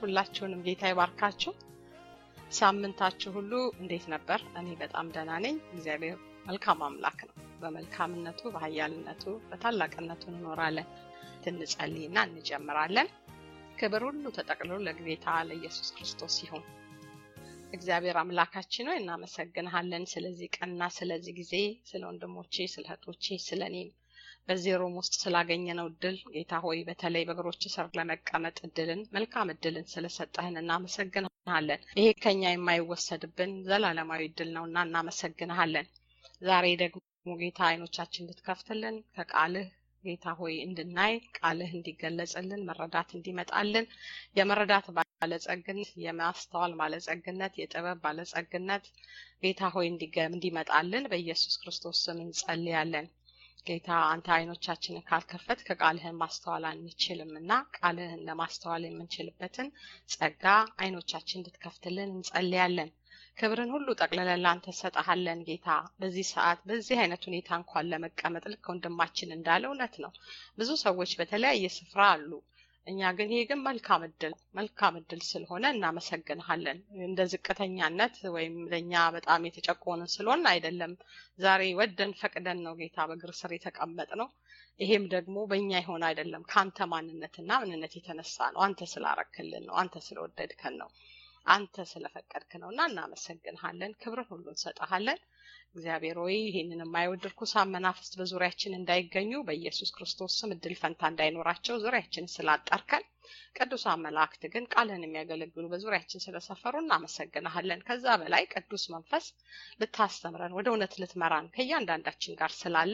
ሁላችሁንም ጌታ ይባርካችሁ። ሳምንታችሁ ሁሉ እንዴት ነበር? እኔ በጣም ደህና ነኝ። እግዚአብሔር መልካም አምላክ ነው። በመልካምነቱ በኃያልነቱ በታላቅነቱ እንኖራለን። እንጸልይና እንጀምራለን። ክብር ሁሉ ተጠቅልሎ ለጌታ ለኢየሱስ ክርስቶስ ይሁን። እግዚአብሔር አምላካችን ሆይ እናመሰግንሃለን ስለዚህ ቀንና ስለዚህ ጊዜ፣ ስለ ወንድሞቼ፣ ስለ እህቶቼ፣ ስለ እኔም በዚህ ሮም ውስጥ ስላገኘነው እድል ጌታ ሆይ በተለይ በእግሮች ስር ለመቀመጥ እድልን መልካም እድልን ስለሰጠህን እናመሰግንሃለን። ይሄ ከኛ የማይወሰድብን ዘላለማዊ እድል ነውና እናመሰግንሃለን። ዛሬ ደግሞ ጌታ አይኖቻችን እንድትከፍትልን ከቃልህ ጌታ ሆይ እንድናይ ቃልህ እንዲገለጽልን መረዳት እንዲመጣልን የመረዳት ባለጸግነት የማስተዋል ባለጸግነት የጥበብ ባለጸግነት ጌታ ሆይ እንዲመጣልን በኢየሱስ ክርስቶስ ስም እንጸልያለን። ጌታ አንተ አይኖቻችንን ካልከፈት ከቃልህን ማስተዋል አንችልም እና ቃልህን ለማስተዋል የምንችልበትን ጸጋ አይኖቻችን እንድትከፍትልን እንጸልያለን። ክብርን ሁሉ ጠቅልለን ላንተ ሰጠሃለን ጌታ። በዚህ ሰዓት በዚህ አይነት ሁኔታ እንኳን ለመቀመጥ ልክ ወንድማችን እንዳለ እውነት ነው። ብዙ ሰዎች በተለያየ ስፍራ አሉ። እኛ ግን ይሄ ግን መልካም እድል መልካም እድል ስለሆነ እናመሰግንሃለን። እንደ ዝቅተኛነት ወይም ለእኛ በጣም የተጨቆንን ስለሆን አይደለም። ዛሬ ወደን ፈቅደን ነው ጌታ በእግር ስር የተቀመጥ ነው። ይሄም ደግሞ በእኛ የሆነ አይደለም፣ ከአንተ ማንነትና ምንነት የተነሳ ነው። አንተ ስላረክልን ነው። አንተ ስለወደድከን ነው። አንተ ስለፈቀድክ ነው እና እናመሰግንሃለን። ክብርን ሁሉ እንሰጠሃለን። እግዚአብሔር ሆይ ይህንን የማይወድ ርኩሳን መናፍስት በዙሪያችን እንዳይገኙ በኢየሱስ ክርስቶስ ስም እድል ፈንታ እንዳይኖራቸው ዙሪያችን ስላጠርከን፣ ቅዱሳን መላእክት ግን ቃልህን የሚያገለግሉ በዙሪያችን ስለሰፈሩ እናመሰግንሃለን። ከዛ በላይ ቅዱስ መንፈስ ልታስተምረን ወደ እውነት ልትመራን ከእያንዳንዳችን ጋር ስላለ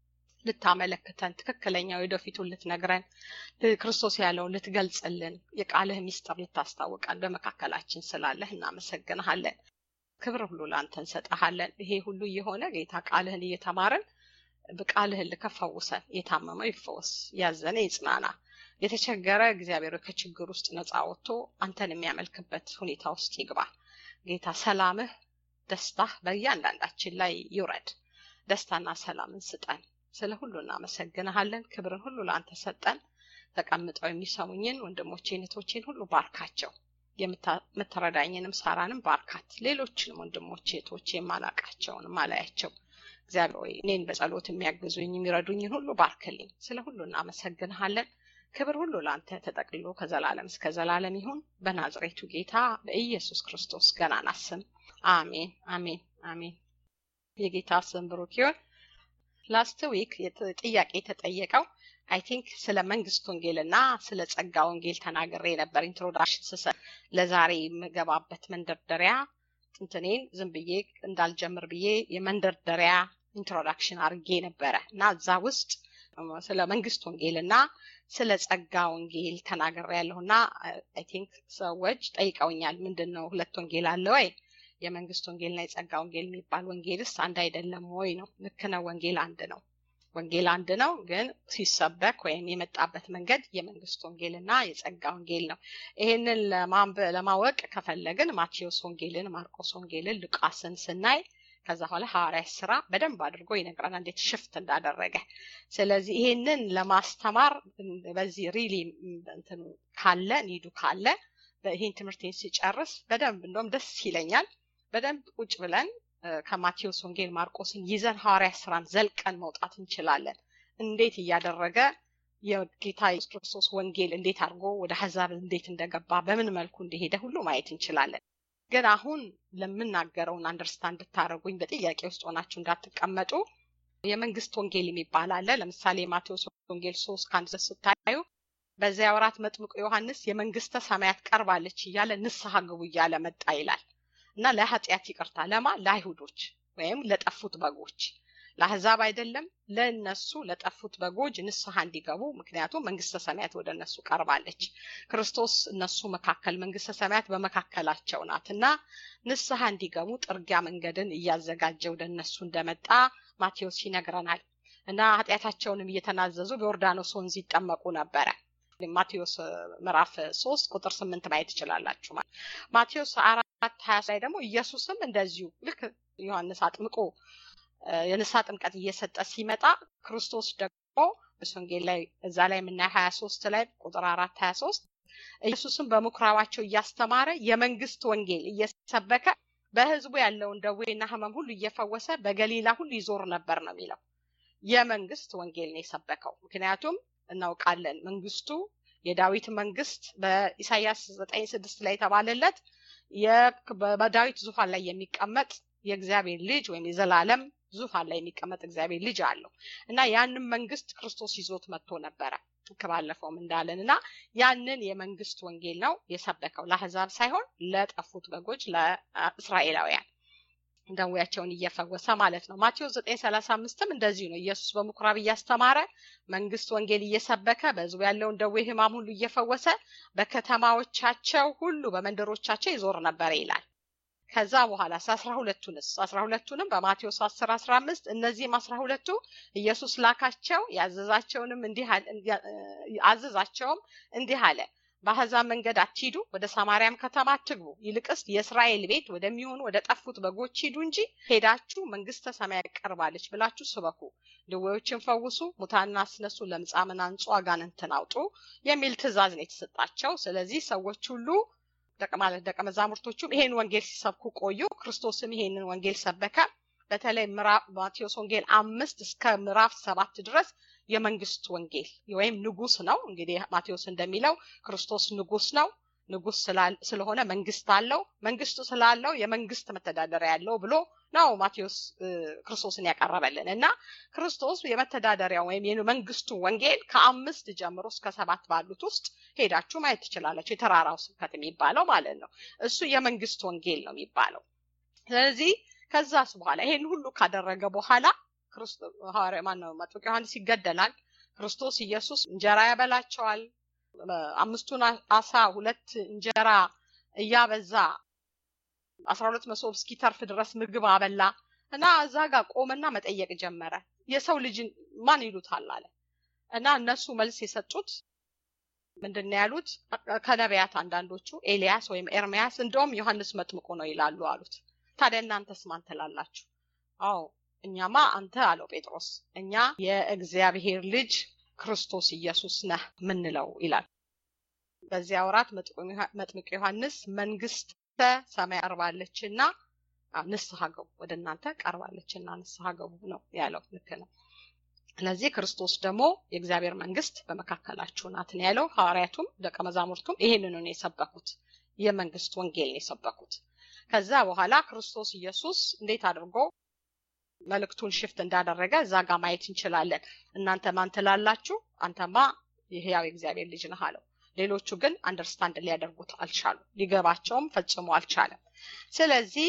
ልታመለክተን ትክክለኛ ወደፊቱን ልትነግረን ክርስቶስ ያለውን ልትገልጽልን የቃልህ ሚስጥር ልታስታውቀን በመካከላችን ስላለህ እናመሰግንሃለን። ክብር ሁሉ ለአንተ እንሰጠሃለን። ይሄ ሁሉ እየሆነ ጌታ ቃልህን እየተማርን በቃልህን ልከፈውሰን የታመመው ይፈወስ፣ ያዘነ ይጽናና፣ የተቸገረ እግዚአብሔር ከችግር ውስጥ ነፃ ወጥቶ አንተን የሚያመልክበት ሁኔታ ውስጥ ይግባ። ጌታ ሰላምህ፣ ደስታህ በእያንዳንዳችን ላይ ይውረድ። ደስታና ሰላምን ስጠን። ስለ ሁሉ እናመሰግንሃለን። ክብርን ሁሉ ለአንተ ሰጠን። ተቀምጠው የሚሰሙኝን ወንድሞቼን እህቶቼን ሁሉ ባርካቸው። የምትረዳኝንም ሳራንም ባርካት። ሌሎችንም ወንድሞቼ እህቶቼ የማላቃቸውን ማላያቸው እግዚአብሔር ሆይ እኔን በጸሎት የሚያግዙኝ የሚረዱኝን ሁሉ ባርክልኝ። ስለ ሁሉ እናመሰግንሃለን። ክብር ሁሉ ለአንተ ተጠቅልሎ ከዘላለም እስከ ዘላለም ይሁን በናዝሬቱ ጌታ በኢየሱስ ክርስቶስ ገናና ስም አሜን፣ አሜን፣ አሜን። የጌታ ስም ብሩክ ይሁን። ላስት ዊክ ጥያቄ የተጠየቀው አይ ቲንክ ስለ መንግስት ወንጌልና ስለ ጸጋ ወንጌል ተናግሬ ነበር ኢንትሮዳክሽን ስሰጥ። ለዛሬ የምገባበት መንደርደሪያ ጥንትኔን ዝም ብዬ እንዳልጀምር ብዬ የመንደርደሪያ ኢንትሮዳክሽን አድርጌ ነበረ እና እዛ ውስጥ ስለ መንግስት ወንጌልና ስለ ጸጋ ወንጌል ተናግሬ ያለሁና አይ ቲንክ ሰዎች ጠይቀውኛል። ምንድን ነው ሁለት ወንጌል አለ ወይ? የመንግስት ወንጌልና የጸጋ ወንጌል የሚባል ወንጌልስ አንድ አይደለም ወይ ነው? ልክ ነው። ወንጌል አንድ ነው። ወንጌል አንድ ነው፣ ግን ሲሰበክ ወይም የመጣበት መንገድ የመንግስት ወንጌልና የጸጋ ወንጌል ነው። ይሄንን ለማወቅ ከፈለግን ማቴዎስ ወንጌልን፣ ማርቆስ ወንጌልን፣ ሉቃስን ስናይ ከዛ በኋላ ሐዋርያት ስራ በደንብ አድርጎ ይነግረናል እንዴት ሽፍት እንዳደረገ። ስለዚህ ይሄንን ለማስተማር በዚህ ሪሊ እንትኑ ካለ ኒዱ ካለ ይሄን ትምህርቴን ሲጨርስ በደንብ እንደውም ደስ ይለኛል በደንብ ቁጭ ብለን ከማቴዎስ ወንጌል ማርቆስን ይዘን ሐዋርያ ስራን ዘልቀን መውጣት እንችላለን። እንዴት እያደረገ የጌታ ኢየሱስ ክርስቶስ ወንጌል እንዴት አድርጎ ወደ አሕዛብ እንዴት እንደገባ በምን መልኩ እንደሄደ ሁሉ ማየት እንችላለን። ግን አሁን ለምናገረውን አንደርስታንድ እንድታደርጉኝ በጥያቄ ውስጥ ሆናችሁ እንዳትቀመጡ የመንግስት ወንጌል የሚባል አለ። ለምሳሌ የማቴዎስ ወንጌል ሶስት ከአንድ ስታዩ በዚያ ወራት መጥምቁ ዮሐንስ የመንግስተ ሰማያት ቀርባለች እያለ ንስሐ ግቡ እያለ መጣ ይላል እና ለኃጢአት ይቅርታ ለማ ለአይሁዶች ወይም ለጠፉት በጎች ለአህዛብ አይደለም፣ ለእነሱ ለጠፉት በጎች ንስሐ እንዲገቡ ምክንያቱም መንግስተ ሰማያት ወደ እነሱ ቀርባለች። ክርስቶስ እነሱ መካከል መንግስተ ሰማያት በመካከላቸው ናት እና ንስሐ እንዲገቡ ጥርጊያ መንገድን እያዘጋጀ ወደ እነሱ እንደመጣ ማቴዎስ ይነግረናል። እና ኃጢአታቸውንም እየተናዘዙ በዮርዳኖስ ወንዝ ይጠመቁ ነበረ። ማቴዎስ ምዕራፍ ሶስት ቁጥር ስምንት ማየት ትችላላችሁ። ማቴዎስ አራት ሀያ ላይ ደግሞ ኢየሱስም እንደዚሁ ልክ ዮሐንስ አጥምቆ የንስሐ ጥምቀት እየሰጠ ሲመጣ ክርስቶስ ደግሞ ወንጌል ላይ እዛ ላይ የምናየው ሀያ ሶስት ላይ ቁጥር አራት ሀያ ሶስት ኢየሱስም በምኩራባቸው እያስተማረ የመንግስት ወንጌል እየሰበከ በህዝቡ ያለውን ደዌና ህመም ሁሉ እየፈወሰ በገሊላ ሁሉ ይዞር ነበር ነው የሚለው። የመንግስት ወንጌል ነው የሰበከው። ምክንያቱም እናውቃለን መንግስቱ የዳዊት መንግስት በኢሳያስ ዘጠኝ ስድስት ላይ የተባለለት በዳዊት ዙፋን ላይ የሚቀመጥ የእግዚአብሔር ልጅ ወይም የዘላለም ዙፋን ላይ የሚቀመጥ እግዚአብሔር ልጅ አለው እና ያንን መንግስት ክርስቶስ ይዞት መጥቶ ነበረ ከባለፈውም እንዳለን እና ያንን የመንግስት ወንጌል ነው የሰበከው ለአህዛብ ሳይሆን ለጠፉት በጎች ለእስራኤላውያን ደዌያቸውን እየፈወሰ ማለት ነው። ማቴዎስ ዘጠኝ ሰላሳ አምስትም እንደዚሁ ነው። ኢየሱስ በምኩራብ እያስተማረ መንግስት ወንጌል እየሰበከ በህዝቡ ያለውን ደዌ ህማም ሁሉ እየፈወሰ በከተማዎቻቸው ሁሉ በመንደሮቻቸው ይዞር ነበረ ይላል። ከዛ በኋላ አስራ ሁለቱንስ አስራ ሁለቱንም በማቴዎስ አስር አስራ አምስት እነዚህም አስራ ሁለቱ ኢየሱስ ላካቸው ያዘዛቸውንም እንዲህ አዘዛቸውም እንዲህ አለ በአሕዛብ መንገድ አትሂዱ፣ ወደ ሳማርያም ከተማ አትግቡ። ይልቅስ የእስራኤል ቤት ወደሚሆኑ ወደ ጠፉት በጎች ሂዱ እንጂ ሄዳችሁ መንግስተ ሰማይ ቀርባለች ብላችሁ ስበኩ፣ ድዌዎችን ፈውሱ፣ ሙታንን አስነሱ፣ ለምጻምን አንጹ፣ አጋንንትን አውጡ የሚል ትእዛዝ ነው የተሰጣቸው። ስለዚህ ሰዎች ሁሉ ማለት ደቀ መዛሙርቶቹም ይሄን ወንጌል ሲሰብኩ ቆዩ። ክርስቶስም ይሄንን ወንጌል ሰበከ። በተለይ ማቴዎስ ወንጌል አምስት እስከ ምዕራፍ ሰባት ድረስ የመንግስት ወንጌል ወይም ንጉስ ነው። እንግዲህ ማቴዎስ እንደሚለው ክርስቶስ ንጉስ ነው። ንጉስ ስለሆነ መንግስት አለው። መንግስቱ ስላለው የመንግስት መተዳደሪያ ያለው ብሎ ነው ማቴዎስ ክርስቶስን ያቀረበልን እና ክርስቶስ የመተዳደሪያ ወይም የመንግስቱ ወንጌል ከአምስት ጀምሮ እስከ ሰባት ባሉት ውስጥ ሄዳችሁ ማየት ትችላላችሁ። የተራራው ስብከት የሚባለው ማለት ነው። እሱ የመንግስት ወንጌል ነው የሚባለው። ስለዚህ ከዛስ በኋላ ይሄን ሁሉ ካደረገ በኋላ ሐዋርያ ማነው መጥምቁ ዮሐንስ ይገደላል። ክርስቶስ ኢየሱስ እንጀራ ያበላቸዋል። አምስቱን አሳ ሁለት እንጀራ እያበዛ አስራ ሁለት መሶብ እስኪተርፍ ድረስ ምግብ አበላ እና እዛ ጋር ቆመና መጠየቅ ጀመረ። የሰው ልጅ ማን ይሉታል አለ እና እነሱ መልስ የሰጡት ምንድን ነው ያሉት? ከነቢያት አንዳንዶቹ ኤልያስ ወይም ኤርሚያስ እንደውም ዮሐንስ መጥምቁ ነው ይላሉ አሉት። ታዲያ እናንተስ ማን ትላላችሁ? አዎ እኛማ አንተ አለው ጴጥሮስ፣ እኛ የእግዚአብሔር ልጅ ክርስቶስ ኢየሱስ ነህ ምንለው ይላል። በዚያ ወራት መጥምቅ ዮሐንስ መንግስተ ሰማይ ቀርባለችና ንስሐ ገቡ፣ ወደ እናንተ ቀርባለችና ንስሐ ገቡ ነው ያለው። ልክ ነው። ስለዚህ ክርስቶስ ደግሞ የእግዚአብሔር መንግስት በመካከላችሁ ናት ነው ያለው። ሐዋርያቱም ደቀ መዛሙርቱም ይሄንኑ ነው የሰበኩት፣ የመንግስት ወንጌል ነው የሰበኩት። ከዛ በኋላ ክርስቶስ ኢየሱስ እንዴት አድርጎ መልእክቱን ሽፍት እንዳደረገ እዛ ጋር ማየት እንችላለን። እናንተ ማን ትላላችሁ? አንተማ የህያው የእግዚአብሔር ልጅ ነህ አለው። ሌሎቹ ግን አንደርስታንድ ሊያደርጉት አልቻሉ፣ ሊገባቸውም ፈጽሞ አልቻለም። ስለዚህ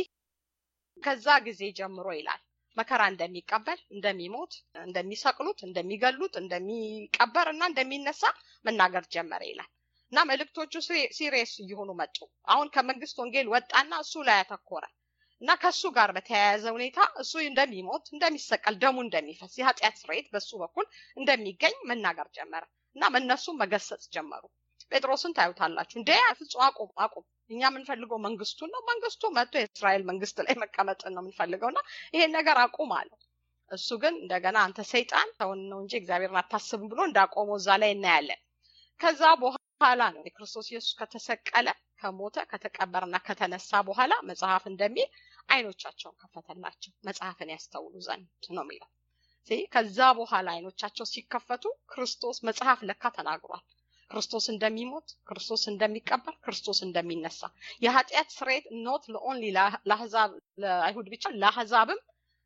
ከዛ ጊዜ ጀምሮ ይላል መከራ እንደሚቀበል፣ እንደሚሞት፣ እንደሚሰቅሉት፣ እንደሚገሉት፣ እንደሚቀበር እና እንደሚነሳ መናገር ጀመረ ይላል እና መልእክቶቹ ሲሪየስ እየሆኑ መጡ። አሁን ከመንግስት ወንጌል ወጣና እሱ ላይ ያተኮረ እና ከሱ ጋር በተያያዘ ሁኔታ እሱ እንደሚሞት እንደሚሰቀል ደሙ እንደሚፈስ የኃጢአት ስርየት በሱ በኩል እንደሚገኝ መናገር ጀመረ እና እነሱም መገሰጽ ጀመሩ። ጴጥሮስን ታዩታላችሁ። እንደ ፍጹም አቁም አቁም፣ እኛ የምንፈልገው መንግስቱን ነው። መንግስቱ መጥቶ የእስራኤል መንግስት ላይ መቀመጥን ነው የምንፈልገው እና ይሄን ነገር አቁም አለው። እሱ ግን እንደገና አንተ ሰይጣን ሰውን ነው እንጂ እግዚአብሔርን አታስብም ብሎ እንዳቆመው እዛ ላይ እናያለን። ከዛ በኋላ ነው የክርስቶስ ኢየሱስ ከተሰቀለ ከሞተ ከተቀበረና ከተነሳ በኋላ መጽሐፍ እንደሚል አይኖቻቸውን ከፈተላቸው መጽሐፍን ያስተውሉ ዘንድ ነው የሚለው። ከዛ በኋላ አይኖቻቸው ሲከፈቱ ክርስቶስ መጽሐፍ ለካ ተናግሯል። ክርስቶስ እንደሚሞት፣ ክርስቶስ እንደሚቀበር፣ ክርስቶስ እንደሚነሳ የኃጢአት ስርየት ኖት ለኦንሊ ለአህዛብ ለአይሁድ ብቻ ለአህዛብም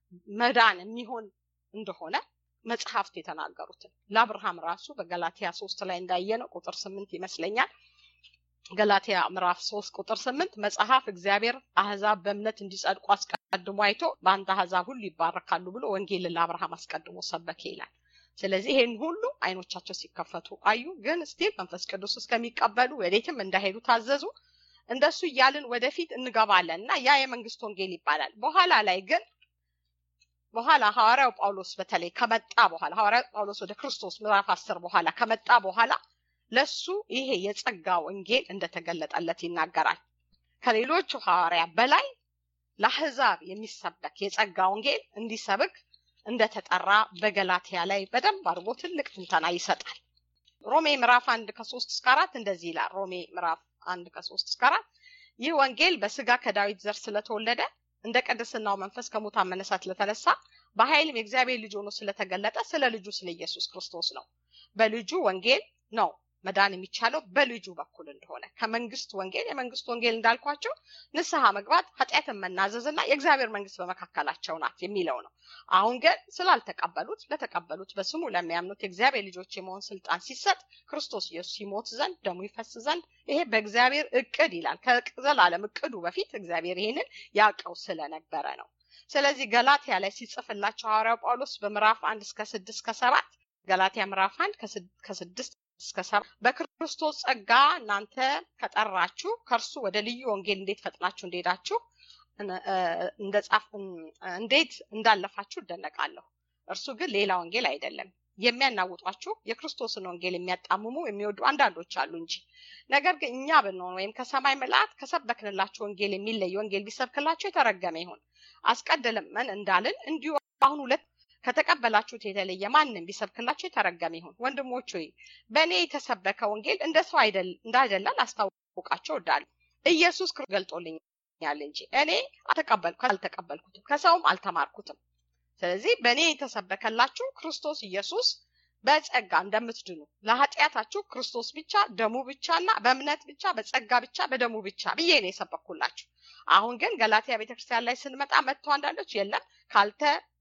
መዳን የሚሆን እንደሆነ መጽሐፍት የተናገሩትን ለአብርሃም ራሱ በገላትያ ሶስት ላይ እንዳየነው ቁጥር ስምንት ይመስለኛል ገላትያ ምዕራፍ ሶስት ቁጥር ስምንት መጽሐፍ እግዚአብሔር አህዛብ በእምነት እንዲጸድቁ አስቀድሞ አይቶ በአንተ አህዛብ ሁሉ ይባረካሉ ብሎ ወንጌልን ለአብርሃም አስቀድሞ ሰበከ ይላል። ስለዚህ ይሄን ሁሉ አይኖቻቸው ሲከፈቱ አዩ። ግን ስቲል መንፈስ ቅዱስ እስከሚቀበሉ ወዴትም እንዳይሄዱ ታዘዙ። እንደሱ እያልን ወደፊት እንገባለን እና ያ የመንግስት ወንጌል ይባላል። በኋላ ላይ ግን በኋላ ሐዋርያው ጳውሎስ በተለይ ከመጣ በኋላ ሐዋርያው ጳውሎስ ወደ ክርስቶስ ምዕራፍ አስር በኋላ ከመጣ በኋላ ለሱ ይሄ የጸጋ ወንጌል እንደተገለጠለት ይናገራል። ከሌሎቹ ሐዋርያ በላይ ለአህዛብ የሚሰበክ የጸጋ ወንጌል እንዲሰብክ እንደተጠራ በገላትያ ላይ በደንብ አድርጎ ትልቅ ትንተና ይሰጣል። ሮሜ ምዕራፍ አንድ ከሶስት እስከ አራት እንደዚህ ይላል። ሮሜ ምዕራፍ አንድ ከሶስት እስከ አራት ይህ ወንጌል በስጋ ከዳዊት ዘር ስለተወለደ እንደ ቅድስናው መንፈስ ከሙታን መነሳት ስለተነሳ በኃይልም የእግዚአብሔር ልጅ ሆኖ ስለተገለጠ ስለ ልጁ ስለ ኢየሱስ ክርስቶስ ነው። በልጁ ወንጌል ነው መዳን የሚቻለው በልጁ በኩል እንደሆነ ከመንግስት ወንጌል የመንግስት ወንጌል እንዳልኳቸው ንስሐ መግባት ኃጢአትን መናዘዝ እና የእግዚአብሔር መንግስት በመካከላቸው ናት የሚለው ነው። አሁን ግን ስላልተቀበሉት ለተቀበሉት በስሙ ለሚያምኑት የእግዚአብሔር ልጆች የመሆን ስልጣን ሲሰጥ ክርስቶስ ኢየሱስ ይሞት ዘንድ ደሙ ይፈስ ዘንድ ይሄ በእግዚአብሔር እቅድ ይላል። ከዘላለም እቅዱ በፊት እግዚአብሔር ይሄንን ያውቀው ስለነበረ ነው። ስለዚህ ገላትያ ላይ ሲጽፍላቸው ሐዋርያው ጳውሎስ በምዕራፍ አንድ እስከ ስድስት ከሰባት ገላትያ ምዕራፍ አንድ ከስድስት እስከ ሰባት በክርስቶስ ጸጋ እናንተ ከጠራችሁ ከእርሱ ወደ ልዩ ወንጌል እንዴት ፈጥናችሁ እንደሄዳችሁ እንደጻፍ እንዴት እንዳለፋችሁ እደነቃለሁ። እርሱ ግን ሌላ ወንጌል አይደለም። የሚያናውጧችሁ የክርስቶስን ወንጌል የሚያጣምሙ የሚወዱ አንዳንዶች አሉ እንጂ። ነገር ግን እኛ ብንሆን ወይም ከሰማይ መላእክት ከሰበክንላችሁ ወንጌል የሚለይ ወንጌል ቢሰብክላችሁ የተረገመ ይሁን። አስቀድመን እንዳልን እንዲሁ አሁን ሁለት ከተቀበላችሁት የተለየ ማንም ቢሰብክላችሁ የተረገመ ይሁን። ወንድሞች ሆይ በእኔ የተሰበከ ወንጌል እንደ ሰው እንዳይደለ ላስታውቃቸው እወዳለሁ። ኢየሱስ ገልጦልኛል እንጂ እኔ አልተቀበልኩትም፣ ከሰውም አልተማርኩትም። ስለዚህ በእኔ የተሰበከላችሁ ክርስቶስ ኢየሱስ በጸጋ እንደምትድኑ ለኃጢአታችሁ ክርስቶስ ብቻ ደሙ ብቻ እና በእምነት ብቻ በጸጋ ብቻ በደሙ ብቻ ብዬ ነው የሰበኩላችሁ። አሁን ግን ገላትያ ቤተክርስቲያን ላይ ስንመጣ መጥቶ አንዳንዶች የለም ካልተ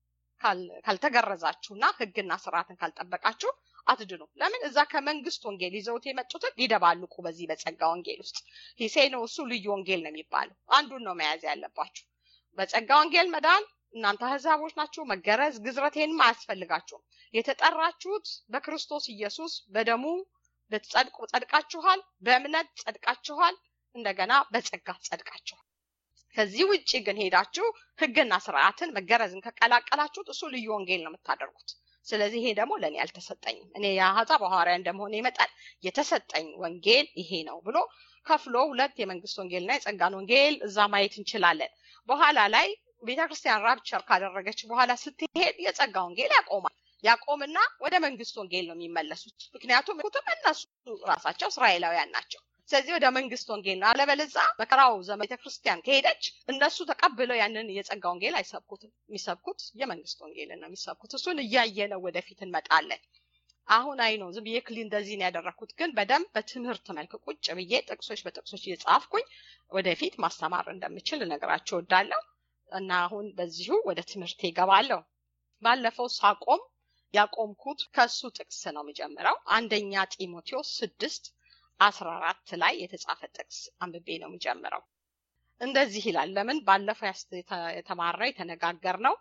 ካልተገረዛችሁና ሕግና ስርዓትን ካልጠበቃችሁ አትድኑ። ለምን እዛ ከመንግስት ወንጌል ይዘውት የመጡትን ሊደባልቁ በዚህ በጸጋ ወንጌል ውስጥ ሂሴ ነው እሱ ልዩ ወንጌል ነው የሚባለው። አንዱን ነው መያዝ ያለባችሁ። በጸጋ ወንጌል መዳን እናንተ አህዛቦች ናችሁ። መገረዝ ግዝረቴንም አያስፈልጋችሁም። የተጠራችሁት በክርስቶስ ኢየሱስ በደሙ ልትጸድቁ ጸድቃችኋል። በእምነት ጸድቃችኋል። እንደገና በጸጋ ጸድቃችኋል። ከዚህ ውጭ ግን ሄዳችሁ ህግና ስርዓትን መገረዝን ከቀላቀላችሁት እሱ ልዩ ወንጌል ነው የምታደርጉት። ስለዚህ ይሄ ደግሞ ለእኔ አልተሰጠኝም። እኔ የአሕዛብ ሐዋርያ እንደመሆነ መጠን የተሰጠኝ ወንጌል ይሄ ነው ብሎ ከፍሎ ሁለት የመንግስት ወንጌልና የጸጋን ወንጌል እዛ ማየት እንችላለን። በኋላ ላይ ቤተክርስቲያን ራፕቸር ካደረገች በኋላ ስትሄድ የጸጋ ወንጌል ያቆማል። ያቆምና ወደ መንግስት ወንጌል ነው የሚመለሱት። ምክንያቱም ኩትም እነሱ ራሳቸው እስራኤላውያን ናቸው። ስለዚህ ወደ መንግስት ወንጌል ነው። አለበለዛ መከራው ዘመን ቤተክርስቲያን ከሄደች እነሱ ተቀብለው ያንን የጸጋ ወንጌል አይሰብኩትም። የሚሰብኩት የመንግስት ወንጌልን ነው የሚሰብኩት። እሱን እያየነው ወደፊት እንመጣለን። አሁን አይ ነው ዝም ብዬ ክሊ እንደዚህ ነው ያደረኩት፣ ግን በደንብ በትምህርት መልክ ቁጭ ብዬ ጥቅሶች በጥቅሶች እየጻፍኩኝ ወደፊት ማስተማር እንደምችል እነግራችሁ እወዳለሁ እና አሁን በዚሁ ወደ ትምህርት ይገባለሁ። ባለፈው ሳቆም ያቆምኩት ከሱ ጥቅስ ነው የሚጀምረው አንደኛ ጢሞቴዎስ ስድስት አስራ አራት ላይ የተጻፈ ጥቅስ አንብቤ ነው የሚጀምረው። እንደዚህ ይላል። ለምን ባለፈው የተማራ የተነጋገር ነው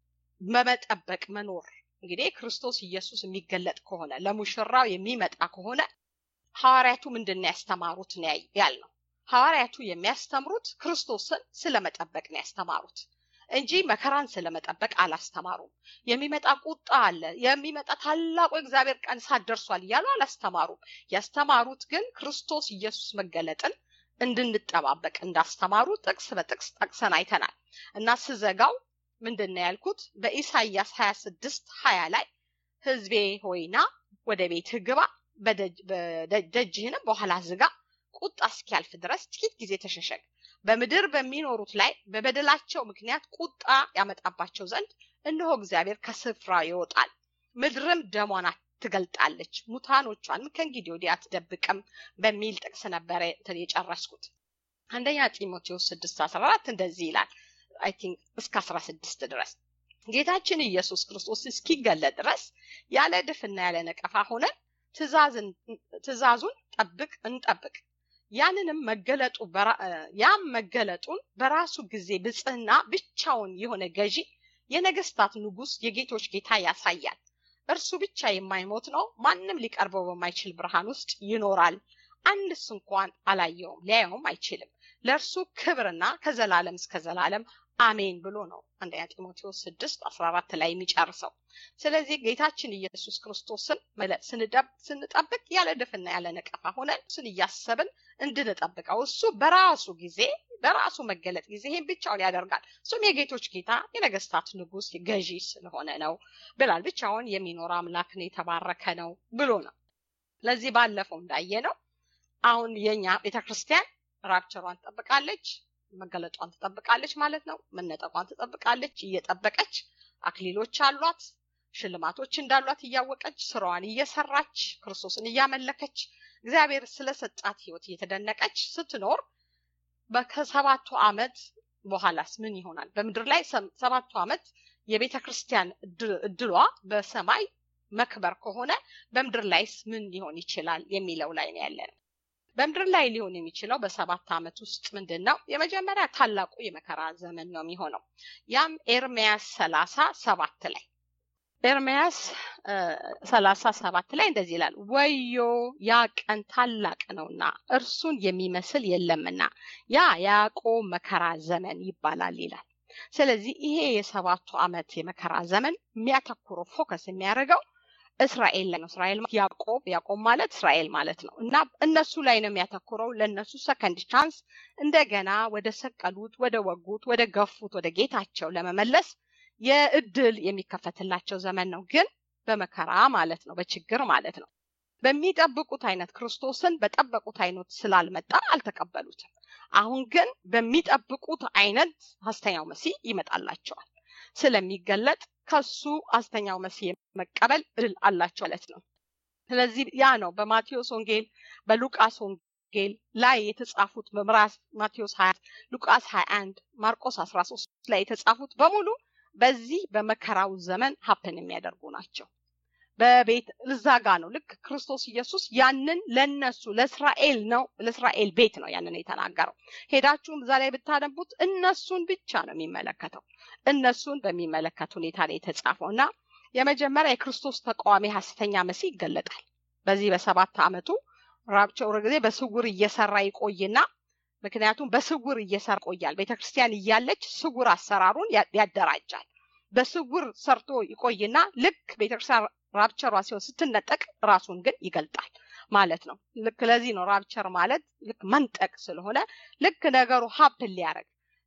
በመጠበቅ መኖር እንግዲህ ክርስቶስ ኢየሱስ የሚገለጥ ከሆነ ለሙሽራው የሚመጣ ከሆነ ሐዋርያቱ ምንድን ነው ያስተማሩት ነው ያልነው። ሐዋርያቱ የሚያስተምሩት ክርስቶስን ስለመጠበቅ ነው ያስተማሩት እንጂ መከራን ስለመጠበቅ አላስተማሩም። የሚመጣ ቁጣ አለ፣ የሚመጣ ታላቁ የእግዚአብሔር ቀን እሳት ደርሷል እያሉ አላስተማሩም። ያስተማሩት ግን ክርስቶስ ኢየሱስ መገለጥን እንድንጠባበቅ እንዳስተማሩ ጥቅስ በጥቅስ ጠቅሰን አይተናል እና ስዘጋው ምንድን ነው ያልኩት? በኢሳይያስ ሀያ ስድስት ሀያ ላይ ሕዝቤ ሆይና ወደ ቤትህ ግባ፣ ደጅህንም በኋላ ዝጋ፣ ቁጣ እስኪያልፍ ድረስ ጥቂት ጊዜ ተሸሸግ በምድር በሚኖሩት ላይ በበደላቸው ምክንያት ቁጣ ያመጣባቸው ዘንድ እነሆ እግዚአብሔር ከስፍራ ይወጣል፣ ምድርም ደሟን ትገልጣለች፣ ሙታኖቿንም ከእንግዲህ ወዲህ አትደብቅም በሚል ጥቅስ ነበረ የጨረስኩት። አንደኛ ጢሞቴዎስ ስድስት አስራ አራት እንደዚህ ይላል አይ ቲንክ እስከ አስራ ስድስት ድረስ ጌታችን ኢየሱስ ክርስቶስ እስኪገለጥ ድረስ ያለ ድፍና ያለ ነቀፋ ሆነን ትእዛዙን ጠብቅ እንጠብቅ ያንንም መገለጡ ያም መገለጡን በራሱ ጊዜ ብጽህና ብቻውን የሆነ ገዢ የነገስታት ንጉስ የጌቶች ጌታ ያሳያል። እርሱ ብቻ የማይሞት ነው። ማንም ሊቀርበው በማይችል ብርሃን ውስጥ ይኖራል። አንድስ እንኳን አላየውም፣ ሊያየውም አይችልም። ለእርሱ ክብርና ከዘላለም እስከ ዘላለም አሜን ብሎ ነው አንደኛ ጢሞቴዎስ ስድስት አስራ አራት ላይ የሚጨርሰው። ስለዚህ ጌታችን ኢየሱስ ክርስቶስን ስንጠብቅ ያለ ድፍና ያለ ነቀፋ ሆነን እሱን እያሰብን እንድንጠብቀው እሱ በራሱ ጊዜ በራሱ መገለጥ ጊዜ ይህን ብቻውን ያደርጋል። እሱም የጌቶች ጌታ የነገስታት ንጉስ ገዢ ስለሆነ ነው ብላል። ብቻውን የሚኖር አምላክ ነው፣ የተባረከ ነው ብሎ ነው። ለዚህ ባለፈው እንዳየ ነው አሁን የኛ ቤተክርስቲያን ራፕቸሯን ትጠብቃለች፣ መገለጧን ትጠብቃለች ማለት ነው። መነጠቋን ትጠብቃለች፣ እየጠበቀች አክሊሎች አሏት፣ ሽልማቶች እንዳሏት እያወቀች ስራዋን እየሰራች ክርስቶስን እያመለከች እግዚአብሔር ስለሰጣት ህይወት እየተደነቀች ስትኖር ከሰባቱ ዓመት በኋላስ ምን ይሆናል? በምድር ላይ ሰባቱ ዓመት የቤተ ክርስቲያን እድሏ በሰማይ መክበር ከሆነ በምድር ላይስ ምን ሊሆን ይችላል የሚለው ላይ ነው ያለነው። በምድር ላይ ሊሆን የሚችለው በሰባት ዓመት ውስጥ ምንድን ነው? የመጀመሪያ ታላቁ የመከራ ዘመን ነው የሚሆነው። ያም ኤርሚያስ ሰላሳ ሰባት ላይ ኤርሚያስ ሰላሳ ሰባት ላይ እንደዚህ ይላል፣ ወዮ ያ ቀን ታላቅ ነውና እርሱን የሚመስል የለምና ያ ያዕቆብ መከራ ዘመን ይባላል ይላል። ስለዚህ ይሄ የሰባቱ ዓመት የመከራ ዘመን የሚያተኩረው ፎከስ የሚያደርገው እስራኤል ላይ ነው። እስራኤል ያዕቆብ ያዕቆብ ማለት እስራኤል ማለት ነው እና እነሱ ላይ ነው የሚያተኩረው። ለእነሱ ሰከንድ ቻንስ እንደገና ወደ ሰቀሉት፣ ወደ ወጉት፣ ወደ ገፉት ወደ ጌታቸው ለመመለስ የእድል የሚከፈትላቸው ዘመን ነው። ግን በመከራ ማለት ነው፣ በችግር ማለት ነው። በሚጠብቁት አይነት ክርስቶስን በጠበቁት አይነት ስላልመጣ አልተቀበሉትም። አሁን ግን በሚጠብቁት አይነት ሐሰተኛው መሲህ ይመጣላቸዋል ስለሚገለጥ ከሱ ሐሰተኛው መሲህ መቀበል እድል አላቸው ማለት ነው። ስለዚህ ያ ነው በማቴዎስ ወንጌል በሉቃስ ወንጌል ላይ የተጻፉት በምዕራፍ ማቴዎስ 20 ሉቃስ 21 ማርቆስ 13 ላይ የተጻፉት በሙሉ በዚህ በመከራው ዘመን ሀፕን የሚያደርጉ ናቸው። በቤት እዛ ጋ ነው ልክ ክርስቶስ ኢየሱስ ያንን ለነሱ ለእስራኤል ነው ለእስራኤል ቤት ነው ያንን የተናገረው። ሄዳችሁም እዛ ላይ ብታነቡት እነሱን ብቻ ነው የሚመለከተው። እነሱን በሚመለከት ሁኔታ ነው የተጻፈው እና የመጀመሪያ የክርስቶስ ተቃዋሚ ሐሰተኛ መሲህ ይገለጣል። በዚህ በሰባት ዓመቱ ራብቸው ጊዜ በስውር እየሰራ ይቆይና ምክንያቱም በስውር እየሰራ ይቆያል። ቤተክርስቲያን እያለች ስውር አሰራሩን ያደራጃል። በስውር ሰርቶ ይቆይና ልክ ቤተክርስቲያን ራፕቸሯ ሲሆን ስትነጠቅ ራሱን ግን ይገልጣል ማለት ነው። ልክ ለዚህ ነው ራፕቸር ማለት ልክ መንጠቅ ስለሆነ ልክ ነገሩ ሀፕን ሊያደርግ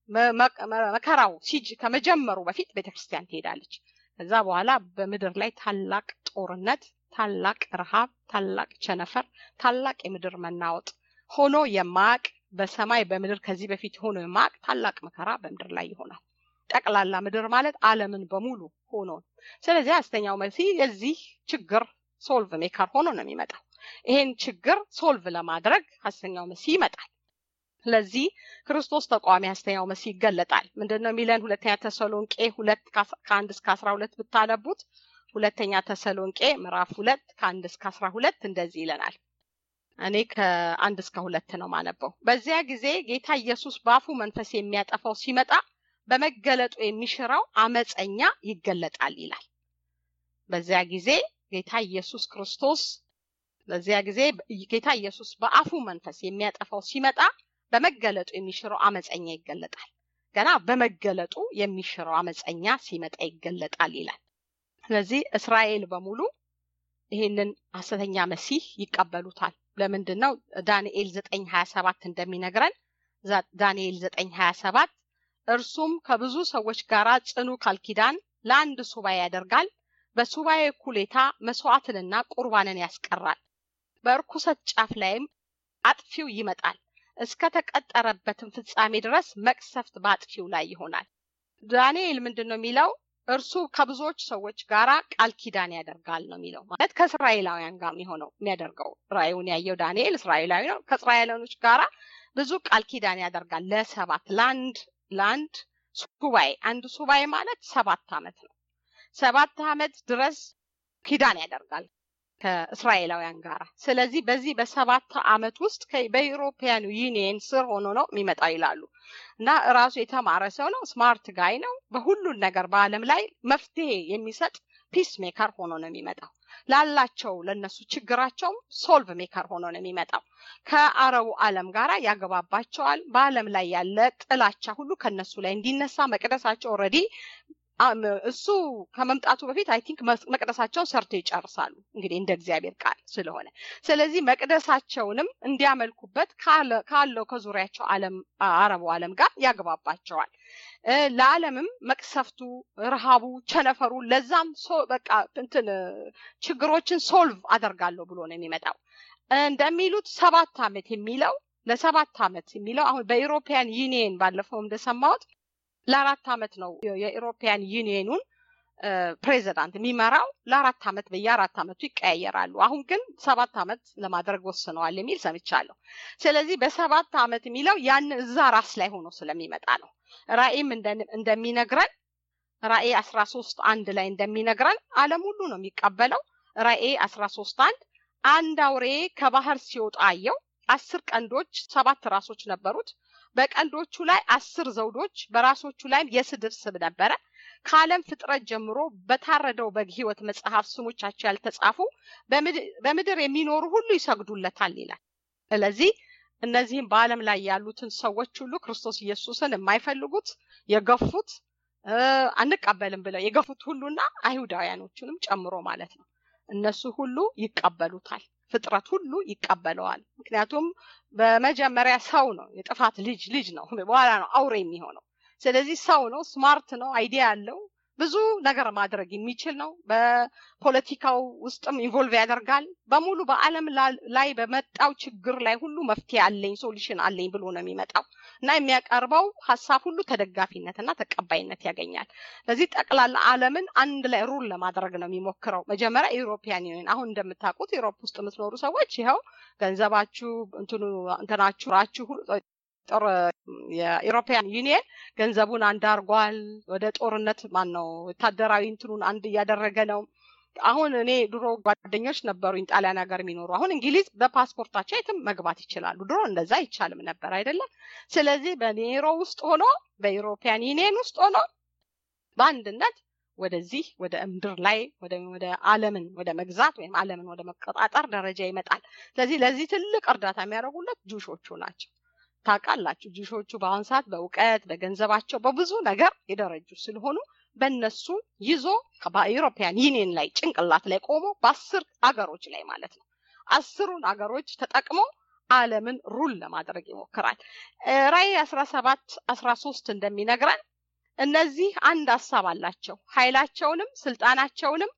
መከራው ሲጅ ከመጀመሩ በፊት ቤተክርስቲያን ትሄዳለች። ከዛ በኋላ በምድር ላይ ታላቅ ጦርነት፣ ታላቅ ረሃብ፣ ታላቅ ቸነፈር፣ ታላቅ የምድር መናወጥ ሆኖ የማያቅ በሰማይ በምድር ከዚህ በፊት ሆኖ የማያቅ ታላቅ መከራ በምድር ላይ ይሆናል። ጠቅላላ ምድር ማለት ዓለምን በሙሉ ሆኖ ስለዚህ ሐሰተኛው መሲህ የዚህ ችግር ሶልቭ ሜከር ሆኖ ነው የሚመጣው። ይሄን ችግር ሶልቭ ለማድረግ ሐሰተኛው መሲህ ይመጣል። ስለዚህ ክርስቶስ ተቃዋሚ ሐሰተኛው መሲህ ይገለጣል። ምንድን ነው የሚለን? ሁለተኛ ተሰሎንቄ ሁለት ከአንድ እስከ አስራ ሁለት ብታነቡት ሁለተኛ ተሰሎንቄ ምዕራፍ ሁለት ከአንድ እስከ አስራ ሁለት እንደዚህ ይለናል። እኔ ከአንድ እስከ ሁለት ነው ማነበው። በዚያ ጊዜ ጌታ ኢየሱስ በአፉ መንፈስ የሚያጠፋው ሲመጣ በመገለጡ የሚሽረው አመፀኛ ይገለጣል ይላል። በዚያ ጊዜ ጌታ ኢየሱስ ክርስቶስ በዚያ ጊዜ ጌታ ኢየሱስ በአፉ መንፈስ የሚያጠፋው ሲመጣ በመገለጡ የሚሽረው አመፀኛ ይገለጣል። ገና በመገለጡ የሚሽረው አመፀኛ ሲመጣ ይገለጣል ይላል። ስለዚህ እስራኤል በሙሉ ይህንን ሐሰተኛ መሲህ ይቀበሉታል። ለምንድን ነው? ዳንኤል ዘጠኝ ሀያ ሰባት እንደሚነግረን ዳንኤል ዘጠኝ ሀያ ሰባት እርሱም ከብዙ ሰዎች ጋር ጽኑ ቃል ኪዳን ለአንድ ሱባኤ ያደርጋል። በሱባኤ እኩሌታ መስዋዕትንና ቁርባንን ያስቀራል። በእርኩሰት ጫፍ ላይም አጥፊው ይመጣል። እስከ ተቀጠረበትም ፍጻሜ ድረስ መቅሰፍት በአጥፊው ላይ ይሆናል። ዳንኤል ምንድን ነው የሚለው? እርሱ ከብዙዎች ሰዎች ጋር ቃል ኪዳን ያደርጋል ነው የሚለው። ማለት ከእስራኤላውያን ጋር የሚሆነው የሚያደርገው ራእዩን ያየው ዳንኤል እስራኤላዊ ነው። ከእስራኤላውያኖች ጋራ ብዙ ቃል ኪዳን ያደርጋል ለሰባት ለአንድ ለአንድ ሱባኤ አንድ ሱባኤ ማለት ሰባት ዓመት ነው። ሰባት ዓመት ድረስ ኪዳን ያደርጋል ከእስራኤላውያን ጋር። ስለዚህ በዚህ በሰባት ዓመት ውስጥ በኢሮፒያኑ ዩኒየን ስር ሆኖ ነው የሚመጣው ይላሉ እና ራሱ የተማረ ሰው ነው። ስማርት ጋይ ነው። በሁሉን ነገር በዓለም ላይ መፍትሄ የሚሰጥ ፒስ ሜከር ሆኖ ነው የሚመጣው። ላላቸው ለነሱ ችግራቸውም ሶልቭ ሜከር ሆኖ ነው የሚመጣው። ከአረቡ ዓለም ጋር ያገባባቸዋል። በዓለም ላይ ያለ ጥላቻ ሁሉ ከነሱ ላይ እንዲነሳ መቅደሳቸው ኦልሬዲ እሱ ከመምጣቱ በፊት አይ ቲንክ መቅደሳቸውን ሰርተው ይጨርሳሉ። እንግዲህ እንደ እግዚአብሔር ቃል ስለሆነ ስለዚህ መቅደሳቸውንም እንዲያመልኩበት ካለው ከዙሪያቸው ዓለም አረቡ ዓለም ጋር ያግባባቸዋል። ለዓለምም መቅሰፍቱ፣ ረሃቡ፣ ቸነፈሩ ለዛም በቃ እንትን ችግሮችን ሶልቭ አደርጋለሁ ብሎ ነው የሚመጣው። እንደሚሉት ሰባት ዓመት የሚለው ለሰባት ዓመት የሚለው አሁን በኢሮፒያን ዩኒየን ባለፈው እንደሰማሁት ለአራት ዓመት ነው የኢሮፒያን ዩኒየኑን ፕሬዚዳንት የሚመራው ለአራት ዓመት በየአራት ዓመቱ ይቀያየራሉ። አሁን ግን ሰባት ዓመት ለማድረግ ወስነዋል የሚል ሰምቻለሁ። ስለዚህ በሰባት ዓመት የሚለው ያን እዛ ራስ ላይ ሆኖ ስለሚመጣ ነው። ራእይም እንደሚነግረን ራእይ አስራ ሶስት አንድ ላይ እንደሚነግረን ዓለም ሁሉ ነው የሚቀበለው። ራእይ አስራ ሶስት አንድ አንድ አውሬ ከባህር ሲወጣ አየው። አስር ቀንዶች ሰባት ራሶች ነበሩት። በቀንዶቹ ላይ አስር ዘውዶች፣ በራሶቹ ላይም የስድብ ስም ነበረ። ከዓለም ፍጥረት ጀምሮ በታረደው በግ ሕይወት መጽሐፍ ስሞቻቸው ያልተጻፉ በምድር የሚኖሩ ሁሉ ይሰግዱለታል ይላል። ስለዚህ እነዚህም በዓለም ላይ ያሉትን ሰዎች ሁሉ ክርስቶስ ኢየሱስን የማይፈልጉት የገፉት አንቀበልም ብለው የገፉት ሁሉና አይሁዳውያኖቹንም ጨምሮ ማለት ነው። እነሱ ሁሉ ይቀበሉታል። ፍጥረት ሁሉ ይቀበለዋል። ምክንያቱም በመጀመሪያ ሰው ነው፣ የጥፋት ልጅ ልጅ ነው። በኋላ ነው አውሬ የሚሆነው። ስለዚህ ሰው ነው፣ ስማርት ነው፣ አይዲያ ያለው ብዙ ነገር ማድረግ የሚችል ነው። በፖለቲካው ውስጥም ኢንቮልቭ ያደርጋል። በሙሉ በዓለም ላይ በመጣው ችግር ላይ ሁሉ መፍትሄ አለኝ ሶሉሽን አለኝ ብሎ ነው የሚመጣው እና የሚያቀርበው ሀሳብ ሁሉ ተደጋፊነትና ተቀባይነት ያገኛል። ለዚህ ጠቅላላ ዓለምን አንድ ላይ ሩል ለማድረግ ነው የሚሞክረው። መጀመሪያ ኢሮፒያን ዩኒየን አሁን እንደምታውቁት ኢሮፕ ውስጥ የምትኖሩ ሰዎች ይኸው ገንዘባችሁ እንትኑ እንትናችሁ ራችሁ ጦር የኢሮፒያን ዩኒየን ገንዘቡን አንድ አርጓል። ወደ ጦርነት ማን ነው ወታደራዊ እንትኑን አንድ እያደረገ ነው። አሁን እኔ ድሮ ጓደኞች ነበሩኝ ጣሊያን ሀገር የሚኖሩ አሁን እንግሊዝ በፓስፖርታቸው የትም መግባት ይችላሉ። ድሮ እንደዛ አይቻልም ነበር አይደለም። ስለዚህ በኔሮ ውስጥ ሆኖ በኢሮፒያን ዩኒየን ውስጥ ሆኖ በአንድነት ወደዚህ ወደ ምድር ላይ ወደ ዓለምን ወደ መግዛት ወይም ዓለምን ወደ መቆጣጠር ደረጃ ይመጣል። ስለዚህ ለዚህ ትልቅ እርዳታ የሚያደርጉለት ጁሾቹ ናቸው። ታውቃላችሁ ጁሾቹ በአሁን ሰዓት በእውቀት በገንዘባቸው በብዙ ነገር የደረጁ ስለሆኑ በእነሱ ይዞ በኢሮፒያን ዩኒየን ላይ ጭንቅላት ላይ ቆሞ በአስር አገሮች ላይ ማለት ነው አስሩን አገሮች ተጠቅሞ ዓለምን ሩል ለማድረግ ይሞክራል። ራእይ አስራ ሰባት አስራ ሶስት እንደሚነግረን እነዚህ አንድ ሀሳብ አላቸው። ኃይላቸውንም ስልጣናቸውንም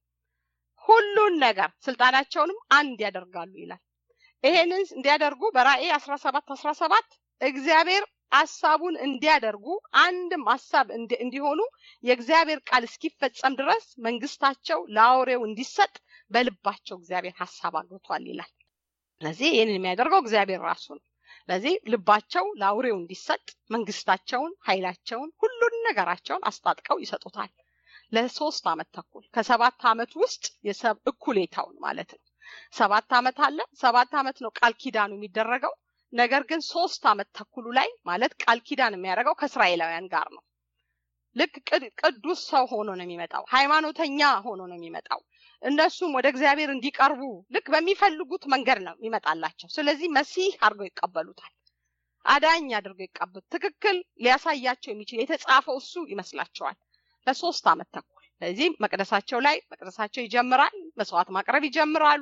ሁሉን ነገር ስልጣናቸውንም አንድ ያደርጋሉ ይላል። ይሄንን እንዲያደርጉ በራእይ አስራ ሰባት አስራ ሰባት እግዚአብሔር ሀሳቡን እንዲያደርጉ አንድም ሀሳብ እንዲሆኑ የእግዚአብሔር ቃል እስኪፈጸም ድረስ መንግስታቸው ለአውሬው እንዲሰጥ በልባቸው እግዚአብሔር ሀሳብ አግብቷል ይላል። ስለዚህ ይህንን የሚያደርገው እግዚአብሔር ራሱ ነው። ስለዚህ ልባቸው ለአውሬው እንዲሰጥ መንግስታቸውን፣ ኃይላቸውን፣ ሁሉን ነገራቸውን አስታጥቀው ይሰጡታል ለሶስት ዓመት ተኩል ከሰባት ዓመት ውስጥ የሰብ እኩሌታውን ማለት ነው። ሰባት ዓመት አለ። ሰባት ዓመት ነው ቃል ኪዳኑ የሚደረገው። ነገር ግን ሶስት ዓመት ተኩሉ ላይ ማለት ቃል ኪዳን የሚያደርገው ከእስራኤላውያን ጋር ነው። ልክ ቅዱስ ሰው ሆኖ ነው የሚመጣው። ሃይማኖተኛ ሆኖ ነው የሚመጣው። እነሱም ወደ እግዚአብሔር እንዲቀርቡ ልክ በሚፈልጉት መንገድ ነው የሚመጣላቸው። ስለዚህ መሲህ አድርገው ይቀበሉታል። አዳኝ አድርገው ይቀበሉ ትክክል ሊያሳያቸው የሚችል የተጻፈው እሱ ይመስላቸዋል ለሶስት ዓመት ተኩል። ስለዚህ መቅደሳቸው ላይ መቅደሳቸው ይጀምራል። መስዋዕት ማቅረብ ይጀምራሉ።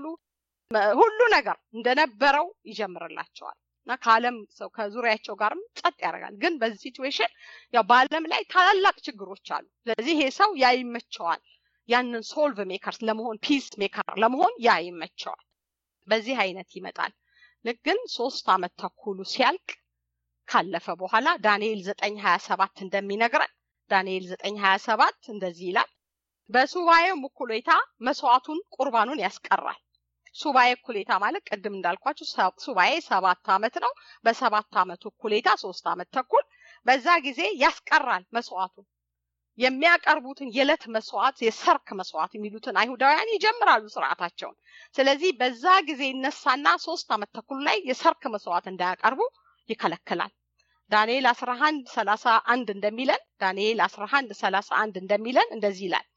ሁሉ ነገር እንደነበረው ይጀምርላቸዋል እና ከዓለም ሰው ከዙሪያቸው ጋርም ጸጥ ያደርጋል። ግን በዚህ ሲትዌሽን ያው በዓለም ላይ ታላላቅ ችግሮች አሉ። ስለዚህ ይሄ ሰው ያ ይመቸዋል። ያንን ሶልቭ ሜከር ለመሆን ፒስ ሜከር ለመሆን ያ ይመቸዋል። በዚህ አይነት ይመጣል። ልክ ግን ሶስት ዓመት ተኩሉ ሲያልቅ ካለፈ በኋላ ዳንኤል ዘጠኝ ሀያ ሰባት እንደሚነግረን ዳንኤል ዘጠኝ ሀያ ሰባት እንደዚህ ይላል በሱባኤው እኩሌታ መስዋዕቱን ቁርባኑን ያስቀራል። ሱባኤ እኩሌታ ማለት ቅድም እንዳልኳችሁ ሱባኤ ሰባት ዓመት ነው። በሰባት ዓመቱ እኩሌታ ሶስት ዓመት ተኩል በዛ ጊዜ ያስቀራል መስዋዕቱን የሚያቀርቡትን የዕለት መስዋዕት የሰርክ መስዋዕት የሚሉትን አይሁዳውያን ይጀምራሉ ስርዓታቸውን። ስለዚህ በዛ ጊዜ ይነሳና ሶስት ዓመት ተኩል ላይ የሰርክ መስዋዕት እንዳያቀርቡ ይከለክላል። ዳንኤል አስራ አንድ ሰላሳ አንድ እንደሚለን ዳንኤል አስራ አንድ ሰላሳ አንድ እንደሚለን እንደዚህ ይላል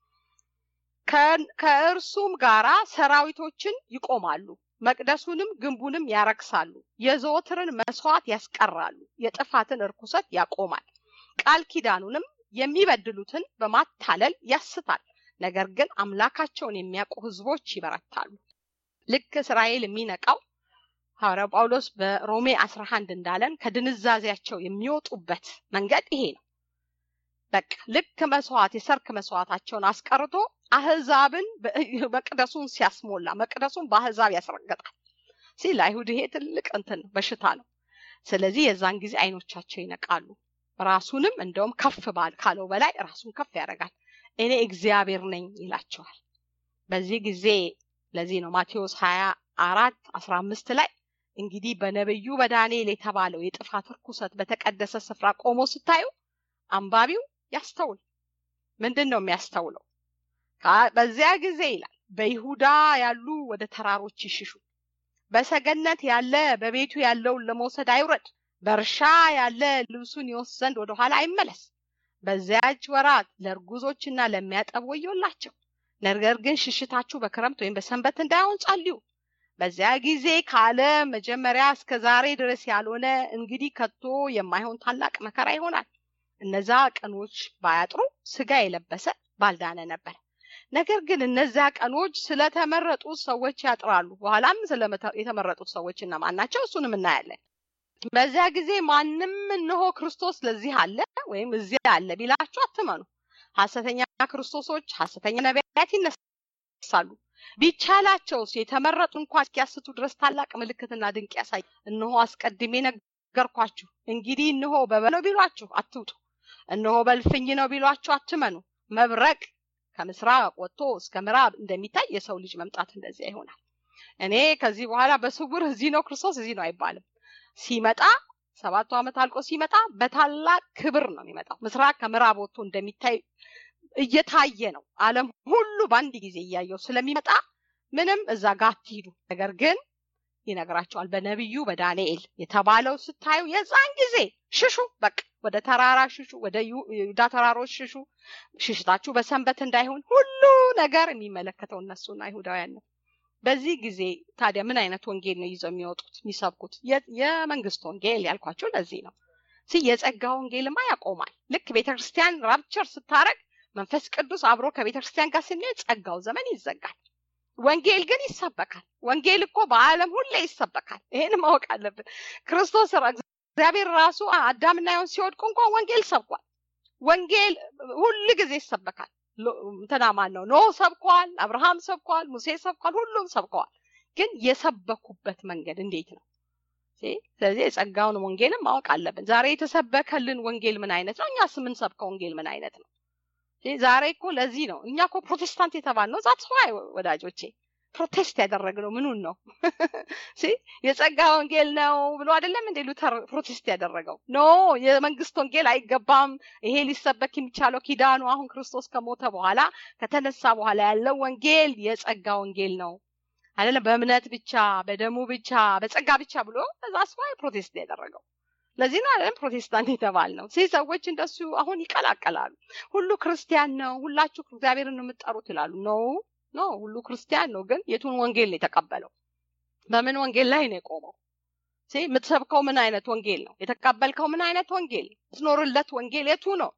ከእርሱም ጋራ ሰራዊቶችን ይቆማሉ፣ መቅደሱንም ግንቡንም ያረክሳሉ፣ የዘወትርን መስዋዕት ያስቀራሉ፣ የጥፋትን እርኩሰት ያቆማል፣ ቃል ኪዳኑንም የሚበድሉትን በማታለል ያስታል። ነገር ግን አምላካቸውን የሚያውቁ ህዝቦች ይበረታሉ። ልክ እስራኤል የሚነቃው ሐዋርያው ጳውሎስ በሮሜ 11 እንዳለን ከድንዛዜያቸው የሚወጡበት መንገድ ይሄ ነው። በቃ ልክ መስዋዕት የሰርክ መስዋዕታቸውን አስቀርቶ አህዛብን መቅደሱን ሲያስሞላ መቅደሱን በአህዛብ ያስረገጣል። ሲ ለአይሁድ ይሄ ትልቅ እንትን ነው በሽታ ነው ስለዚህ የዛን ጊዜ አይኖቻቸው ይነቃሉ ራሱንም እንደውም ከፍ ባል ካለው በላይ ራሱን ከፍ ያደርጋል እኔ እግዚአብሔር ነኝ ይላቸዋል በዚህ ጊዜ ለዚህ ነው ማቴዎስ ሀያ አራት አስራ አምስት ላይ እንግዲህ በነብዩ በዳንኤል የተባለው የጥፋት ርኩሰት በተቀደሰ ስፍራ ቆሞ ስታዩ አንባቢው ያስተውል ምንድን ነው የሚያስተውለው በዚያ ጊዜ ይላል በይሁዳ ያሉ ወደ ተራሮች ይሽሹ በሰገነት ያለ በቤቱ ያለውን ለመውሰድ አይውረድ በእርሻ ያለ ልብሱን ይወስድ ዘንድ ወደኋላ አይመለስ በዚያች ወራት ለእርጉዞችና ለሚያጠቡ ወዮላቸው ነገር ግን ሽሽታችሁ በክረምት ወይም በሰንበት እንዳይሆን ጸልዩ በዚያ ጊዜ ከዓለም መጀመሪያ እስከ ዛሬ ድረስ ያልሆነ እንግዲህ ከቶ የማይሆን ታላቅ መከራ ይሆናል እነዛ ቀኖች ባያጥሩ ስጋ የለበሰ ባልዳነ ነበር ነገር ግን እነዚያ ቀኖች ስለተመረጡ ሰዎች ያጥራሉ በኋላም የተመረጡት ሰዎች እነማን ናቸው እሱንም እናያለን በዚያ ጊዜ ማንም እንሆ ክርስቶስ ለዚህ አለ ወይም እዚያ አለ ቢላችሁ አትመኑ ሀሰተኛ ክርስቶሶች ሀሰተኛ ነቢያት ይነሳሉ ቢቻላቸውስ የተመረጡ እንኳ እስኪያስቱ ድረስ ታላቅ ምልክትና ድንቅ ያሳይ እነሆ አስቀድሜ ነገርኳችሁ እንግዲህ እነሆ በበለው ቢሏችሁ አትውጡ እነሆ በልፍኝ ነው ቢሏችሁ አትመኑ መብረቅ ከምስራቅ ወጥቶ እስከ ምዕራብ እንደሚታይ የሰው ልጅ መምጣት እንደዚያ ይሆናል እኔ ከዚህ በኋላ በስውር እዚህ ነው ክርስቶስ እዚህ ነው አይባልም ሲመጣ ሰባቱ ዓመት አልቆ ሲመጣ በታላቅ ክብር ነው የሚመጣው ምስራቅ ከምዕራብ ወጥቶ እንደሚታይ እየታየ ነው አለም ሁሉ በአንድ ጊዜ እያየው ስለሚመጣ ምንም እዛ ጋር አትሂዱ ነገር ግን ይነግራቸዋል በነቢዩ በዳንኤል የተባለው ስታዩ የዛን ጊዜ ሽሹ በቃ ወደ ተራራ ሽሹ ወደ ይሁዳ ተራሮች ሽሹ ሽሽታችሁ በሰንበት እንዳይሆን ሁሉ ነገር የሚመለከተው እነሱና አይሁዳውያን ነው በዚህ ጊዜ ታዲያ ምን አይነት ወንጌል ነው ይዘው የሚወጡት የሚሰብኩት የመንግስት ወንጌል ያልኳቸው ለዚህ ነው የጸጋ ወንጌልማ ያቆማል ልክ ቤተክርስቲያን ራፕቸር ስታረግ መንፈስ ቅዱስ አብሮ ከቤተክርስቲያን ጋር ስንሄድ ጸጋው ዘመን ይዘጋል ወንጌል ግን ይሰበካል ወንጌል እኮ በአለም ሁሌ ይሰበካል ይሄን ማወቅ አለብን ክርስቶስ እግዚአብሔር ራሱ አዳምና ሔዋን ሲወድቁ እንኳን ወንጌል ሰብኳል ወንጌል ሁል ጊዜ ይሰበካል እንትና ማን ነው ኖህ ሰብኳል አብርሃም ሰብኳል ሙሴ ሰብኳል ሁሉም ሰብከዋል ግን የሰበኩበት መንገድ እንዴት ነው ስለዚህ የጸጋውን ወንጌልም ማወቅ አለብን ዛሬ የተሰበከልን ወንጌል ምን አይነት ነው እኛስ የምንሰብከው ወንጌል ምን አይነት ነው ዛሬ እኮ ለዚህ ነው እኛ እኮ ፕሮቴስታንት የተባል ነው ዛት ዋይ ወዳጆቼ ፕሮቴስት ያደረግነው ምኑን ነው የጸጋ ወንጌል ነው ብሎ አይደለም እንዴ ሉተር ፕሮቴስት ያደረገው ኖ የመንግስት ወንጌል አይገባም ይሄ ሊሰበክ የሚቻለው ኪዳኑ አሁን ክርስቶስ ከሞተ በኋላ ከተነሳ በኋላ ያለው ወንጌል የጸጋ ወንጌል ነው አይደለም በእምነት ብቻ በደሙ ብቻ በጸጋ ብቻ ብሎ እዛ ስዋይ ፕሮቴስት ያደረገው ለዚህ ነው አይደለም ፕሮቴስታንት የተባል ነው ሲ ሰዎች እንደሱ አሁን ይቀላቀላሉ ሁሉ ክርስቲያን ነው ሁላችሁ እግዚአብሔርን ነው የምትጠሩት ይላሉ ኖ ኖ ሁሉ ክርስቲያን ነው ግን የቱን ወንጌል ነው የተቀበለው በምን ወንጌል ላይ ነው የቆመው የምትሰብከው ምን አይነት ወንጌል ነው የተቀበልከው ምን አይነት ወንጌል ትኖርለት ወንጌል የቱ ነው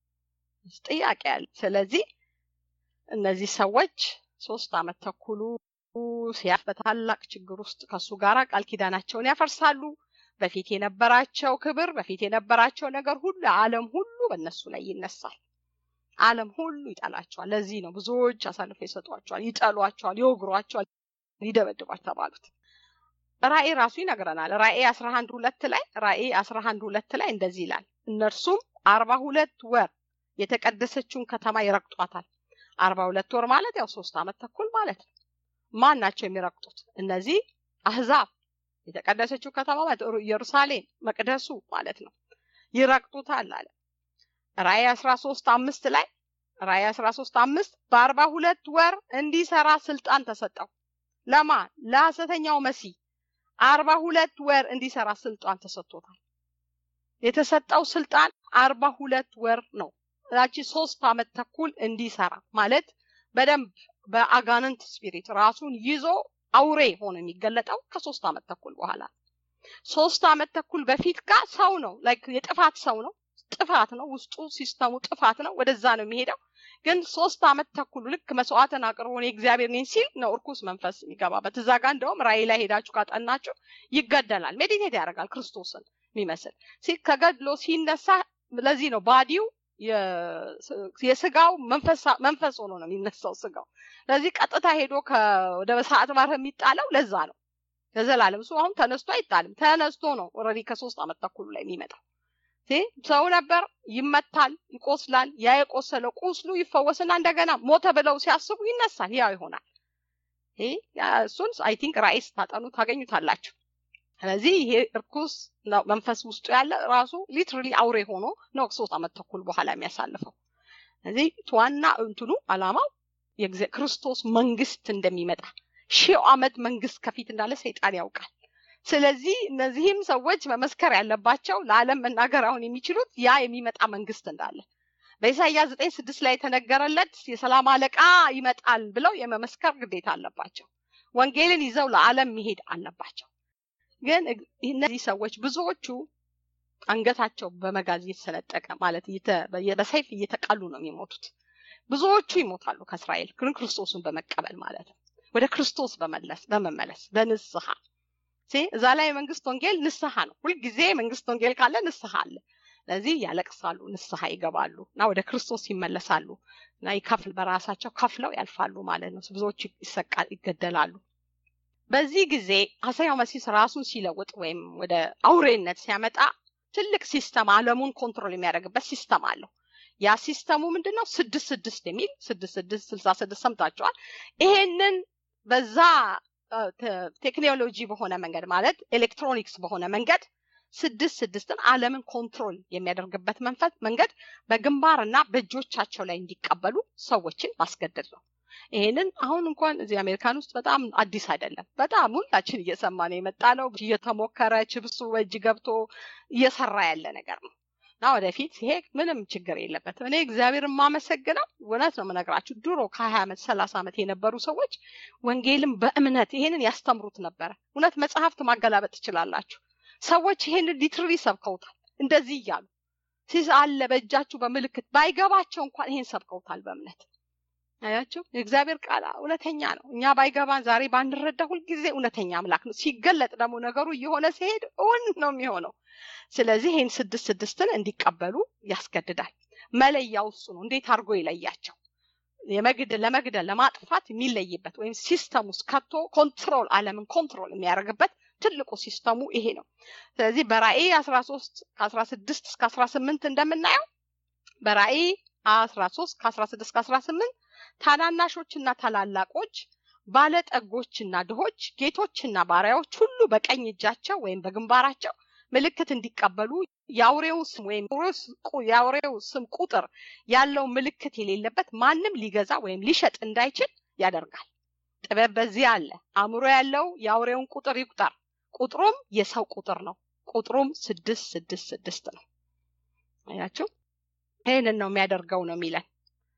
ጥያቄ ያለ ስለዚህ እነዚህ ሰዎች ሶስት አመት ተኩሉ ሲያፍ በታላቅ ችግር ውስጥ ከሱ ጋር ቃል ኪዳናቸውን ያፈርሳሉ በፊት የነበራቸው ክብር በፊት የነበራቸው ነገር ሁሉ ዓለም ሁሉ በእነሱ ላይ ይነሳል ዓለም ሁሉ ይጠላቸዋል ለዚህ ነው ብዙዎች አሳልፎ ይሰጧቸዋል ይጠሏቸዋል ይወግሯቸዋል ይደበድቧል ተባሉት ራእይ ራሱ ይነግረናል ራእይ አስራ አንድ ሁለት ላይ ራእይ አስራ አንድ ሁለት ላይ እንደዚህ ይላል እነርሱም አርባ ሁለት ወር የተቀደሰችውን ከተማ ይረግጧታል አርባ ሁለት ወር ማለት ያው ሶስት አመት ተኩል ማለት ነው ማን ናቸው የሚረግጡት እነዚህ አህዛብ የተቀደሰችው ከተማ ኢየሩሳሌም መቅደሱ ማለት ነው ይረግጡታል አለ ራእይ አስራ ሶስት አምስት ላይ ራእይ አስራ ሶስት አምስት በአርባ ሁለት ወር እንዲሰራ ስልጣን ተሰጠው ለማ ለሐሰተኛው መሲህ አርባ ሁለት ወር እንዲሰራ ስልጣን ተሰጥቶታል የተሰጠው ስልጣን አርባ ሁለት ወር ነው ላቺ ሶስት አመት ተኩል እንዲሰራ ማለት በደንብ በአጋንንት ስፒሪት ራሱን ይዞ አውሬ ሆኖ የሚገለጠው ከሶስት አመት ተኩል በኋላ ሶስት አመት ተኩል በፊት ጋር ሰው ነው ላይክ የጥፋት ሰው ነው ጥፋት ነው ውስጡ ሲስተሙ ጥፋት ነው ወደዛ ነው የሚሄደው ግን ሶስት አመት ተኩል ልክ መስዋዕትን አቅርቦ የእግዚአብሔር ነኝ ሲል ነው እርኩስ መንፈስ የሚገባበት እዛ ጋር እንደውም ራእይ ላይ ሄዳችሁ ካጠናችሁ ይገደላል ሜዲቴት ያደርጋል ክርስቶስን የሚመስል ከገድሎ ሲነሳ ለዚህ ነው ባዲው የስጋው መንፈስ ሆኖ ነው የሚነሳው ስጋው ለዚህ ቀጥታ ሄዶ ወደ ሰዓት ባር የሚጣለው ለዛ ነው ለዘላለም እሱ አሁን ተነስቶ አይጣልም። ተነስቶ ነው ኦልሬዲ ከሶስት ዓመት ተኩሉ ላይ የሚመጣው ሰው ነበር። ይመታል፣ ይቆስላል። ያ የቆሰለው ቁስሉ ይፈወስና እንደገና ሞተ ብለው ሲያስቡ ይነሳል፣ ያው ይሆናል። እሱን አይ ቲንክ ራእይ ስታጠኑ ታገኙታላችሁ። ስለዚህ ይሄ እርኩስ መንፈስ ውስጡ ያለ ራሱ ሊትራሊ አውሬ ሆኖ ነው ሶስት ዓመት ተኩል በኋላ የሚያሳልፈው። ስለዚህ ዋና እንትኑ አላማው ክርስቶስ መንግስት እንደሚመጣ ሺው ዓመት መንግስት ከፊት እንዳለ ሰይጣን ያውቃል። ስለዚህ እነዚህም ሰዎች መመስከር ያለባቸው ለዓለም መናገር አሁን የሚችሉት ያ የሚመጣ መንግስት እንዳለ በኢሳይያስ ዘጠኝ ስድስት ላይ የተነገረለት የሰላም አለቃ ይመጣል ብለው የመመስከር ግዴታ አለባቸው። ወንጌልን ይዘው ለዓለም መሄድ አለባቸው። ግን እነዚህ ሰዎች ብዙዎቹ አንገታቸው በመጋዝ እየተሰነጠቀ ማለት በሰይፍ እየተቃሉ ነው የሚሞቱት። ብዙዎቹ ይሞታሉ ከእስራኤል ግን ክርስቶስን በመቀበል ማለት ነው። ወደ ክርስቶስ በመለስ በመመለስ በንስሐ እዛ ላይ የመንግስት ወንጌል ንስሐ ነው። ሁልጊዜ መንግስት ወንጌል ካለ ንስሐ አለ። ስለዚህ ያለቅሳሉ፣ ንስሐ ይገባሉ እና ወደ ክርስቶስ ይመለሳሉ እና ይከፍል በራሳቸው ከፍለው ያልፋሉ ማለት ነው። ብዙዎች ይሰቃል፣ ይገደላሉ። በዚህ ጊዜ ሐሰተኛው መሲህ ራሱን ሲለውጥ ወይም ወደ አውሬነት ሲያመጣ ትልቅ ሲስተም ዓለሙን ኮንትሮል የሚያደርግበት ሲስተም አለው። ያ ሲስተሙ ምንድን ነው? ስድስት ስድስት የሚል ስድስት ስድስት ስልሳ ስድስት ሰምታችኋል። ይሄንን በዛ ቴክኖሎጂ በሆነ መንገድ ማለት ኤሌክትሮኒክስ በሆነ መንገድ ስድስት ስድስትን ዓለምን ኮንትሮል የሚያደርግበት መንፈስ መንገድ በግንባር እና በእጆቻቸው ላይ እንዲቀበሉ ሰዎችን ማስገደድ ነው። ይሄንን አሁን እንኳን እዚህ አሜሪካን ውስጥ በጣም አዲስ አይደለም። በጣም ሁላችን እየሰማን የመጣ ነው። እየተሞከረ ችብሱ በእጅ ገብቶ እየሰራ ያለ ነገር ነው እና ወደፊት ይሄ ምንም ችግር የለበትም። እኔ እግዚአብሔር የማመሰግነው እውነት ነው የምነግራችሁ ድሮ ከሀያ ዓመት ሰላሳ ዓመት የነበሩ ሰዎች ወንጌልም በእምነት ይሄንን ያስተምሩት ነበረ። እውነት መጽሐፍት ማገላበጥ ትችላላችሁ። ሰዎች ይሄንን ሊትሪ ሰብከውታል። እንደዚህ እያሉ ሲስ አለ በእጃችሁ በምልክት ባይገባቸው እንኳን ይሄን ሰብከውታል በእምነት አያችሁ። የእግዚአብሔር ቃል እውነተኛ ነው። እኛ ባይገባን ዛሬ ባንረዳ ሁልጊዜ እውነተኛ አምላክ ነው። ሲገለጥ ደግሞ ነገሩ እየሆነ ሲሄድ እውን ነው የሚሆነው። ስለዚህ ይህን ስድስት ስድስትን እንዲቀበሉ ያስገድዳል። መለያው እሱ ነው። እንዴት አድርጎ ይለያቸው? የመግደል ለመግደል ለማጥፋት የሚለይበት ወይም ሲስተም ውስጥ ከቶ ኮንትሮል ዓለምን ኮንትሮል የሚያደርግበት ትልቁ ሲስተሙ ይሄ ነው። ስለዚህ በራእይ አስራ ሶስት ከአስራ ስድስት እስከ አስራ ስምንት እንደምናየው በራእይ አስራ ሶስት ከአስራ ስድስት ከአስራ ስምንት ታናናሾችና ታላላቆች ባለጠጎችና ድሆች ጌቶችና ባሪያዎች ሁሉ በቀኝ እጃቸው ወይም በግንባራቸው ምልክት እንዲቀበሉ የአውሬው ስም ወይም የአውሬው ስም ቁጥር ያለው ምልክት የሌለበት ማንም ሊገዛ ወይም ሊሸጥ እንዳይችል ያደርጋል። ጥበብ በዚህ አለ። አእምሮ ያለው የአውሬውን ቁጥር ይቁጠር። ቁጥሩም የሰው ቁጥር ነው። ቁጥሩም ስድስት ስድስት ስድስት ነው። አያችሁ፣ ይህንን ነው የሚያደርገው ነው የሚለን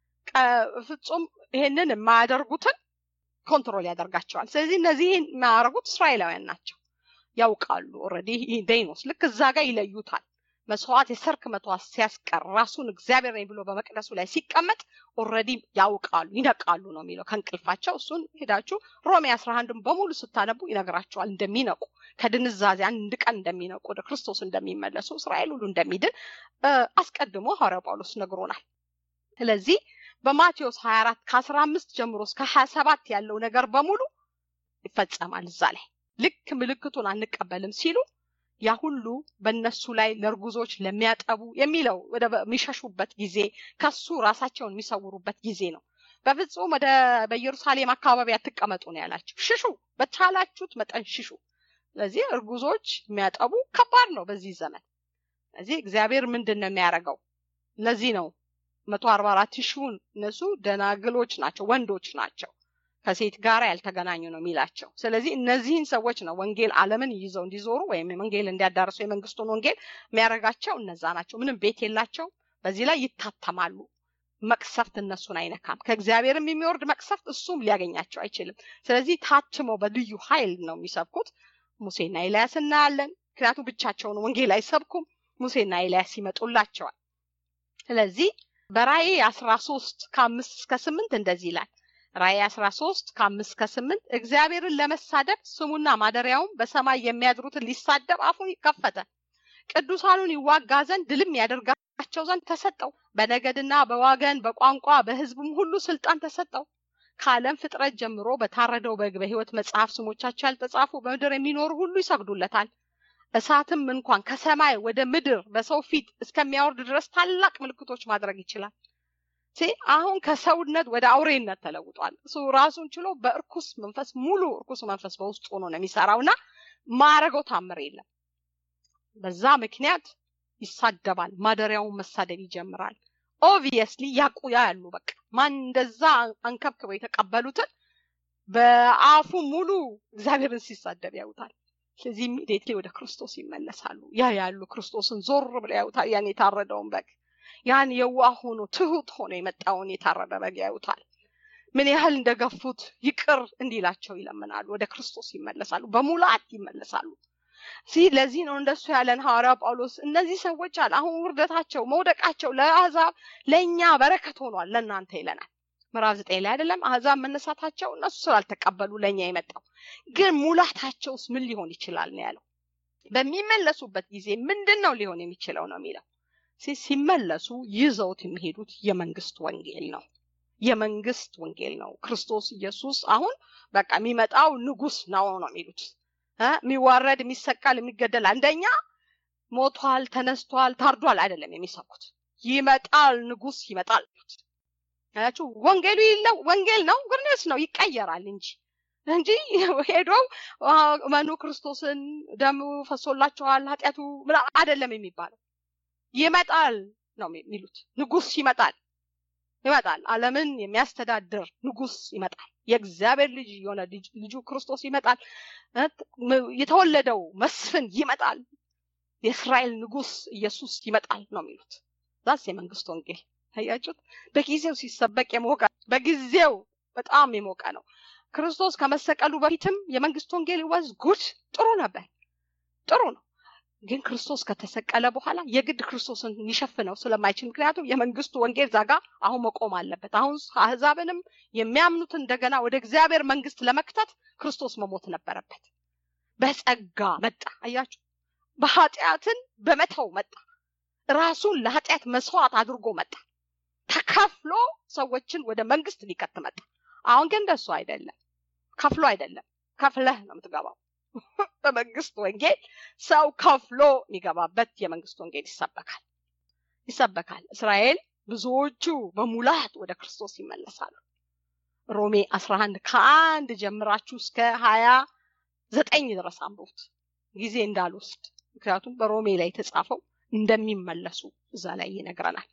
ፍጹም ይሄንን የማያደርጉትን ኮንትሮል ያደርጋቸዋል። ስለዚህ እነዚህን የማያደርጉት እስራኤላውያን ናቸው፣ ያውቃሉ። ኦልሬዲ ዴይኖስ ልክ እዛ ጋር ይለዩታል። መስዋዕት የሰርክ መስዋዕት ሲያስቀር ራሱን እግዚአብሔር ነኝ ብሎ በመቅደሱ ላይ ሲቀመጥ ኦልሬዲ ያውቃሉ፣ ይነቃሉ ነው የሚለው ከእንቅልፋቸው። እሱን ሄዳችሁ ሮሜ አስራ አንድን በሙሉ ስታነቡ ይነግራቸዋል እንደሚነቁ ከድንዛዜ አንድ ቀን እንደሚነቁ ወደ ክርስቶስ እንደሚመለሱ እስራኤል ሁሉ እንደሚድን አስቀድሞ ሐዋርያው ጳውሎስ ነግሮናል። ስለዚህ በማቴዎስ 24 ከ15 ጀምሮ እስከ 27 ያለው ነገር በሙሉ ይፈጸማል እዛ ላይ ልክ ምልክቱን አንቀበልም ሲሉ ያ ሁሉ በእነሱ ላይ ለእርጉዞች ለሚያጠቡ የሚለው ወደ የሚሸሹበት ጊዜ ከሱ ራሳቸውን የሚሰውሩበት ጊዜ ነው። በፍጹም ወደ በኢየሩሳሌም አካባቢ አትቀመጡ ነው ያላቸው። ሽሹ፣ በቻላችሁት መጠን ሽሹ። ስለዚህ እርጉዞች የሚያጠቡ ከባድ ነው በዚህ ዘመን። ስለዚህ እግዚአብሔር ምንድን ነው የሚያደርገው? ለዚህ ነው መቶ አርባ አራት ሺውን እነሱ ደናግሎች ናቸው፣ ወንዶች ናቸው፣ ከሴት ጋር ያልተገናኙ ነው የሚላቸው። ስለዚህ እነዚህን ሰዎች ነው ወንጌል ዓለምን ይዘው እንዲዞሩ ወይም ወንጌል እንዲያዳርሱ የመንግስቱን ወንጌል የሚያደርጋቸው እነዛ ናቸው። ምንም ቤት የላቸው፣ በዚህ ላይ ይታተማሉ። መቅሰፍት እነሱን አይነካም። ከእግዚአብሔርም የሚወርድ መቅሰፍት እሱም ሊያገኛቸው አይችልም። ስለዚህ ታትመው በልዩ ኃይል ነው የሚሰብኩት። ሙሴና ኤልያስ እናያለን። ምክንያቱም ብቻቸውን ወንጌል አይሰብኩም። ሙሴና ኤልያስ ይመጡላቸዋል። ስለዚህ በራእይ አስራ ሶስት ከአምስት እስከ ስምንት እንደዚህ ይላል። ራእይ አስራ ሶስት ከአምስት እስከ ስምንት እግዚአብሔርን ለመሳደብ ስሙና ማደሪያውም በሰማይ የሚያድሩትን ሊሳደብ አፉን ከፈተ። ቅዱሳኑን ይዋጋ ዘንድ ድልም ያደርጋቸው ዘንድ ተሰጠው። በነገድና በዋገን በቋንቋ በሕዝብም ሁሉ ስልጣን ተሰጠው። ከዓለም ፍጥረት ጀምሮ በታረደው በግ በሕይወት መጽሐፍ ስሞቻቸው ያልተጻፉ በምድር የሚኖሩ ሁሉ ይሰግዱለታል። እሳትም እንኳን ከሰማይ ወደ ምድር በሰው ፊት እስከሚያወርድ ድረስ ታላቅ ምልክቶች ማድረግ ይችላል። አሁን ከሰውነት ወደ አውሬነት ተለውጧል። እሱ ራሱን ችሎ በእርኩስ መንፈስ ሙሉ እርኩስ መንፈስ በውስጡ ሆኖ ነው የሚሰራው እና ማረገው ታምር የለም። በዛ ምክንያት ይሳደባል። ማደሪያውን መሳደብ ይጀምራል። ኦብቪየስሊ ያቁ ያሉ በቃ ማን እንደዛ አንከብክበው የተቀበሉትን በአፉ ሙሉ እግዚአብሔርን ሲሳደብ ያዩታል። ስለዚህ ኢሚዲየትሊ ወደ ክርስቶስ ይመለሳሉ። ያ ያሉ ክርስቶስን ዞር ብለው ያዩታል። ያን የታረደውን በግ ያን የዋህ ሆኖ ትሁት ሆኖ የመጣውን የታረደ በግ ያዩታል። ምን ያህል እንደገፉት ይቅር እንዲላቸው ይለምናሉ። ወደ ክርስቶስ ይመለሳሉ። በሙላት ይመለሳሉ። ለዚህ ነው እንደሱ ያለን ሐዋርያው ጳውሎስ እነዚህ ሰዎች አለ አሁን ውርደታቸው መውደቃቸው ለአሕዛብ ለእኛ በረከት ሆኗል ለእናንተ ይለናል። ምዕራፍ ዘጠኝ ላይ አይደለም አሕዛብ መነሳታቸው እነሱ ስላልተቀበሉ ለእኛ የመጣው ግን ሙላታቸውስ ምን ሊሆን ይችላል ነው ያለው። በሚመለሱበት ጊዜ ምንድን ነው ሊሆን የሚችለው ነው የሚለው ሲመለሱ ይዘውት የሚሄዱት የመንግስት ወንጌል ነው። የመንግስት ወንጌል ነው። ክርስቶስ ኢየሱስ አሁን በቃ የሚመጣው ንጉስ ነው ነው የሚሉት የሚዋረድ የሚሰቃል የሚገደል አንደኛ ሞቷል ተነስቷል ታርዷል አይደለም የሚሰኩት ይመጣል ንጉስ ይመጣል ያችሁ ወንጌሉ ይለው ወንጌል ነው ግርኔስ ነው ይቀየራል እንጂ እንጂ ሄዶው መኑ ክርስቶስን ደሙ ፈሶላቸዋል ኃጢአቱ አይደለም የሚባለው ይመጣል ነው የሚሉት ንጉስ ይመጣል ይመጣል አለምን የሚያስተዳድር ንጉስ ይመጣል የእግዚአብሔር ልጅ የሆነ ልጁ ክርስቶስ ይመጣል የተወለደው መስፍን ይመጣል የእስራኤል ንጉስ ኢየሱስ ይመጣል ነው የሚሉት ዛስ የመንግስት ወንጌል አያችሁት በጊዜው ሲሰበቅ የሞቀ በጊዜው በጣም የሞቀ ነው ክርስቶስ ከመሰቀሉ በፊትም የመንግስት ወንጌል ወዝ ጉድ ጥሩ ነበር ጥሩ ነው ግን ክርስቶስ ከተሰቀለ በኋላ የግድ ክርስቶስን ሊሸፍነው ስለማይችል ምክንያቱም የመንግስቱ ወንጌል ዛጋ አሁን መቆም አለበት አሁን አህዛብንም የሚያምኑትን እንደገና ወደ እግዚአብሔር መንግስት ለመክተት ክርስቶስ መሞት ነበረበት በጸጋ መጣ አያችሁ በኃጢአትን በመተው መጣ ራሱን ለኃጢአት መስዋዕት አድርጎ መጣ ተከፍሎ ሰዎችን ወደ መንግስት ሊከት መጣ አሁን ግን እንደሱ አይደለም ከፍሎ አይደለም ከፍለህ ነው የምትገባው በመንግስት ወንጌል ሰው ከፍሎ የሚገባበት የመንግስት ወንጌል ይሰበካል ይሰበካል እስራኤል ብዙዎቹ በሙላት ወደ ክርስቶስ ይመለሳሉ ሮሜ 11 ከአንድ ጀምራችሁ እስከ ሀያ ዘጠኝ ድረስ አንብቡት ጊዜ እንዳልወስድ ምክንያቱም በሮሜ ላይ የተጻፈው እንደሚመለሱ እዛ ላይ ይነግረናል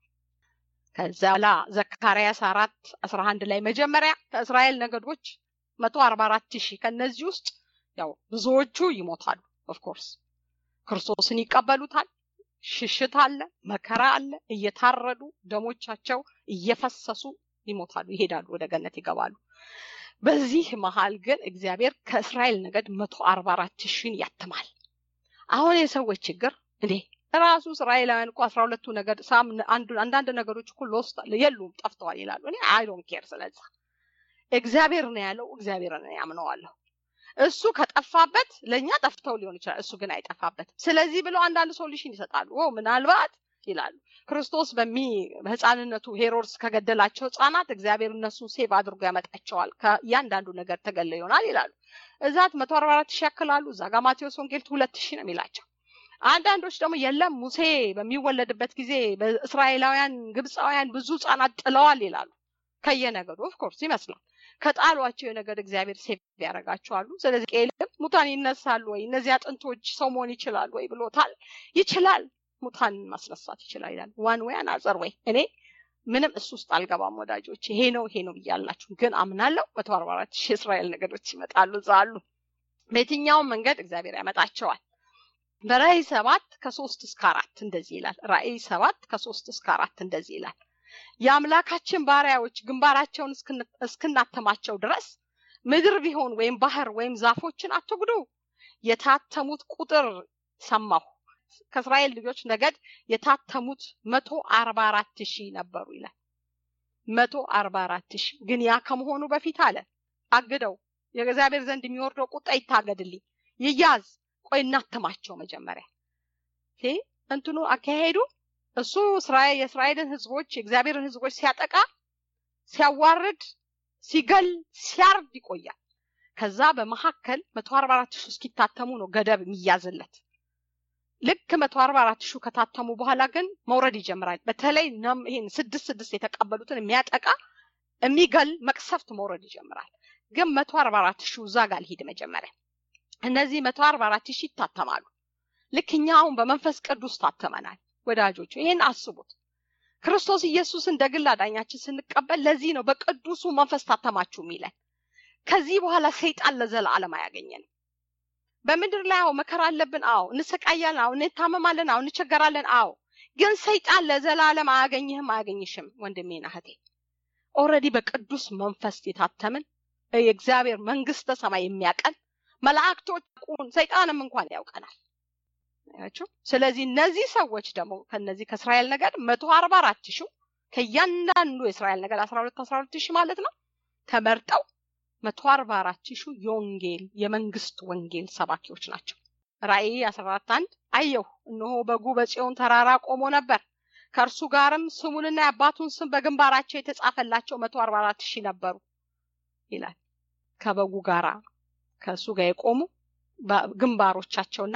ከዛ ላ ዘካርያስ አራት አስራ አንድ ላይ መጀመሪያ ከእስራኤል ነገዶች መቶ አርባ አራት ሺህ ከእነዚህ ውስጥ ያው ብዙዎቹ ይሞታሉ ኦፍኮርስ ክርስቶስን ይቀበሉታል ሽሽት አለ መከራ አለ እየታረዱ ደሞቻቸው እየፈሰሱ ይሞታሉ ይሄዳሉ ወደ ገነት ይገባሉ በዚህ መሀል ግን እግዚአብሔር ከእስራኤል ነገድ መቶ አርባ አራት ሺን ያትማል አሁን የሰዎች ችግር እንዴ ራሱ እስራኤላውያን እኮ አስራ ሁለቱ ነገድ ሳም አንዳንድ ነገሮች እኮ ሎስት የሉም ጠፍተዋል ይላሉ እኔ አይ ዶንት ኬር ስለዛ እግዚአብሔር ነው ያለው እግዚአብሔር ነው ያምነዋለሁ እሱ ከጠፋበት ለእኛ ጠፍተው ሊሆን ይችላል እሱ ግን አይጠፋበትም ስለዚህ ብለው አንዳንድ ሶሉሽን ይሰጣሉ ምናልባት ይላሉ ክርስቶስ በሚ በህፃንነቱ ሄሮድስ ከገደላቸው ህፃናት እግዚአብሔር እነሱን ሴቭ አድርጎ ያመጣቸዋል ከእያንዳንዱ ነገር ተገለ ይሆናል ይላሉ እዛት መቶ አርባ አራት ሺህ ያክላሉ እዛ ጋር ማቴዎስ ወንጌል ሁለት ሺህ ነው የሚላቸው አንዳንዶች ደግሞ የለም ሙሴ በሚወለድበት ጊዜ በእስራኤላውያን ግብፃውያን ብዙ ህጻናት ጥለዋል ይላሉ ከየነገዱ ኦፍኮርስ ይመስላል ከጣሏቸው የነገድ እግዚአብሔር ሴፍ ያደርጋቸዋሉ ስለዚህ ቄልም ሙታን ይነሳሉ ወይ እነዚህ አጥንቶች ሰው መሆን ይችላሉ ወይ ብሎታል ይችላል ሙታን ማስነሳት ይችላል ይላል ዋን ወይ አናዘር ወይ እኔ ምንም እሱ ውስጥ አልገባም ወዳጆች ይሄ ነው ይሄ ነው ብያላችሁ ግን አምናለሁ መቶ አርባ አራት ሺህ እስራኤል ነገዶች ይመጣሉ እዛ አሉ በየትኛውም መንገድ እግዚአብሔር ያመጣቸዋል በራእይ ሰባት ከሶስት እስከ አራት እንደዚህ ይላል ራእይ ሰባት ከሶስት እስከ አራት እንደዚህ ይላል የአምላካችን ባሪያዎች ግንባራቸውን እስክናተማቸው ድረስ ምድር ቢሆን ወይም ባህር ወይም ዛፎችን አትጉዱ የታተሙት ቁጥር ሰማሁ ከእስራኤል ልጆች ነገድ የታተሙት መቶ አርባ አራት ሺህ ነበሩ ይላል መቶ አርባ አራት ሺህ ግን ያ ከመሆኑ በፊት አለ አግደው የእግዚአብሔር ዘንድ የሚወርደው ቁጣ ይታገድልኝ ይያዝ ቆይ እናትማቸው መጀመሪያ እንትኑ አካሄዱ እሱ የእስራኤልን ህዝቦች የእግዚአብሔርን ህዝቦች ሲያጠቃ ሲያዋርድ ሲገል ሲያርድ ይቆያል። ከዛ በመካከል መቶ አርባ አራት ሺህ እስኪታተሙ ነው ገደብ የሚያዝለት። ልክ መቶ አርባ አራት ሺህ ከታተሙ በኋላ ግን መውረድ ይጀምራል። በተለይ ይህን ስድስት ስድስት የተቀበሉትን የሚያጠቃ የሚገል መቅሰፍት መውረድ ይጀምራል። ግን መቶ አርባ አራት ሺህ እዛ ጋር ልሂድ መጀመሪያ እነዚህ መቶ አርባ አራት ሺህ ይታተማሉ። ልክ እኛ አሁን በመንፈስ ቅዱስ ታተመናል። ወዳጆቹ ይህን አስቡት። ክርስቶስ ኢየሱስ እንደ ግል አዳኛችን ስንቀበል ለዚህ ነው በቅዱሱ መንፈስ ታተማችሁ የሚለን። ከዚህ በኋላ ሰይጣን ለዘላለም አያገኘንም። በምድር ላይ አዎ መከራ አለብን፣ አዎ እንሰቃያለን፣ አዎ እንታመማለን፣ አዎ እንቸገራለን፣ አዎ ግን ሰይጣን ለዘላለም አያገኝህም፣ አያገኝሽም ወንድሜና እህቴ። ኦልሬዲ በቅዱስ መንፈስ የታተምን የእግዚአብሔር መንግስተ ሰማይ የሚያቀን መላእክቶች ሰይጣንም እንኳን ያውቀናል። ያችሁ ስለዚህ እነዚህ ሰዎች ደግሞ ከነዚህ ከእስራኤል ነገድ መቶ አርባ አራት ሺህ ከእያንዳንዱ የእስራኤል ነገድ አስራ ሁለት አስራ ሁለት ሺህ ማለት ነው ተመርጠው መቶ አርባ አራት ሺህ የወንጌል የመንግስት ወንጌል ሰባኪዎች ናቸው። ራእይ አስራ አራት አንድ አየሁ እነሆ በጉ በጽዮን ተራራ ቆሞ ነበር ከእርሱ ጋርም ስሙንና የአባቱን ስም በግንባራቸው የተጻፈላቸው መቶ አርባ አራት ሺህ ነበሩ ይላል። ከበጉ ጋራ ከእሱ ጋር የቆሙ ግንባሮቻቸውና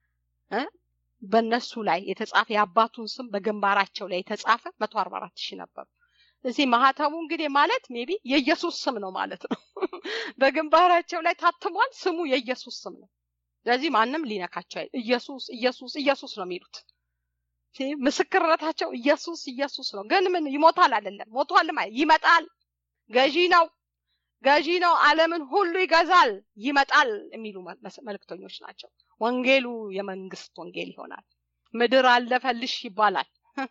በእነሱ ላይ የተጻፈ የአባቱን ስም በግንባራቸው ላይ የተጻፈ መቶ አርባ አራት ሺህ ነበሩ። እዚህ ማህተቡ እንግዲህ ማለት ሜቢ የኢየሱስ ስም ነው ማለት ነው። በግንባራቸው ላይ ታትሟል። ስሙ የኢየሱስ ስም ነው። ስለዚህ ማንም ሊነካቸው ኢየሱስ ኢየሱስ ኢየሱስ ነው የሚሉት። ምስክርነታቸው ኢየሱስ ኢየሱስ ነው። ግን ምን ይሞታል አይደለም፣ ሞቷል ይመጣል። ገዢ ነው ገዢ ነው። ዓለምን ሁሉ ይገዛል፣ ይመጣል የሚሉ መልእክተኞች ናቸው። ወንጌሉ የመንግስት ወንጌል ይሆናል። ምድር አለፈልሽ ይባላል።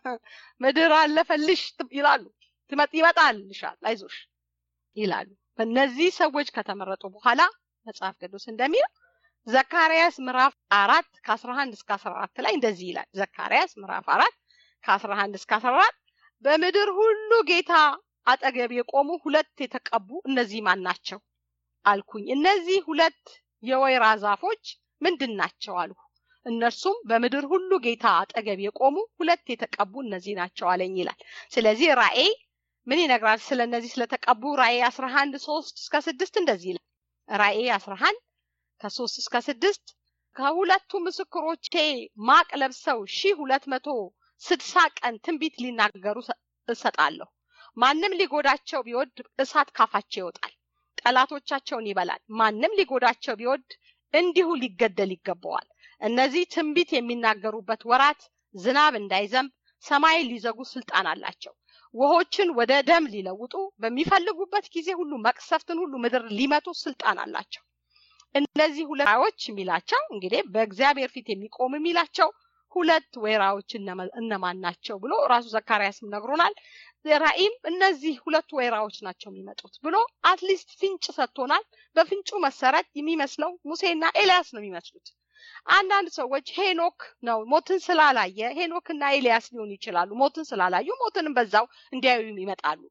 ምድር አለፈልሽ ይላሉ። ይመጣል ይሻል አይዞሽ ይላሉ። በእነዚህ ሰዎች ከተመረጡ በኋላ መጽሐፍ ቅዱስ እንደሚለው ዘካርያስ ምዕራፍ አራት ከአስራ አንድ እስከ አስራ አራት ላይ እንደዚህ ይላል። ዘካርያስ ምዕራፍ አራት ከአስራ አንድ እስከ አስራ አራት በምድር ሁሉ ጌታ አጠገብ የቆሙ ሁለት የተቀቡ እነዚህ ማን ናቸው አልኩኝ። እነዚህ ሁለት የወይራ ዛፎች ምንድን ናቸው አልሁ። እነርሱም በምድር ሁሉ ጌታ አጠገብ የቆሙ ሁለት የተቀቡ እነዚህ ናቸው አለኝ ይላል። ስለዚህ ራእይ ምን ይነግራል? ስለ እነዚህ ስለተቀቡ ራእይ አስራ አንድ ሶስት እስከ ስድስት እንደዚህ ይላል። ራእይ አስራ አንድ ከሶስት እስከ ስድስት ከሁለቱ ምስክሮቼ ማቅ ለብሰው ሺህ ሁለት መቶ ስድሳ ቀን ትንቢት ሊናገሩ እሰጣለሁ። ማንም ሊጎዳቸው ቢወድ እሳት ካፋቸው ይወጣል፣ ጠላቶቻቸውን ይበላል። ማንም ሊጎዳቸው ቢወድ እንዲሁ ሊገደል ይገባዋል። እነዚህ ትንቢት የሚናገሩበት ወራት ዝናብ እንዳይዘንብ ሰማይን ሊዘጉ ስልጣን አላቸው። ውሆችን ወደ ደም ሊለውጡ በሚፈልጉበት ጊዜ ሁሉ መቅሰፍትን ሁሉ ምድር ሊመቱ ስልጣን አላቸው። እነዚህ ሁለቶች የሚላቸው እንግዲህ በእግዚአብሔር ፊት የሚቆም የሚላቸው ሁለት ወይራዎች እነማን ናቸው ብሎ ራሱ ዘካርያስም ነግሮናል። ራእይም እነዚህ ሁለቱ ወይራዎች ናቸው የሚመጡት ብሎ አትሊስት ፍንጭ ሰጥቶናል። በፍንጩ መሰረት የሚመስለው ሙሴና ኤልያስ ነው የሚመስሉት። አንዳንድ ሰዎች ሄኖክ ነው ሞትን ስላላየ ሄኖክና ኤልያስ ሊሆኑ ይችላሉ። ሞትን ስላላዩ ሞትንም በዛው እንዲያዩ ይመጣሉ።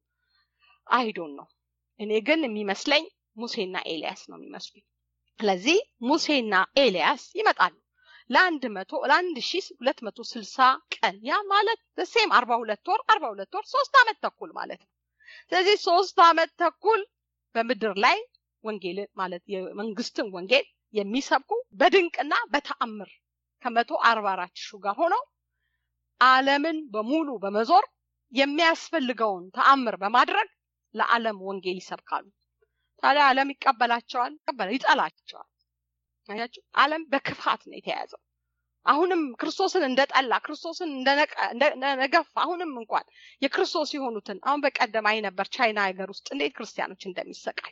አይዶን ነው። እኔ ግን የሚመስለኝ ሙሴና ኤልያስ ነው የሚመስሉኝ። ስለዚህ ሙሴና ኤልያስ ይመጣሉ ለአንድ መቶ ለአንድ ሺ ሁለት መቶ ስልሳ ቀን ያ ማለት ሴም አርባ ሁለት ወር አርባ ሁለት ወር ሶስት አመት ተኩል ማለት ነው። ስለዚህ ሶስት አመት ተኩል በምድር ላይ ወንጌል ማለት የመንግስትን ወንጌል የሚሰብኩ በድንቅና በተአምር ከመቶ አርባ አራት ሺህ ጋር ሆነው ዓለምን በሙሉ በመዞር የሚያስፈልገውን ተአምር በማድረግ ለዓለም ወንጌል ይሰብካሉ። ታዲያ ዓለም ይቀበላቸዋል፣ ይጠላቸዋል። አያችሁ፣ ዓለም በክፋት ነው የተያዘው። አሁንም ክርስቶስን እንደጠላ ክርስቶስን እንደነገፍ አሁንም እንኳን የክርስቶስ የሆኑትን አሁን በቀደም አይ ነበር ቻይና ሀገር ውስጥ እንዴት ክርስቲያኖች እንደሚሰቃዩ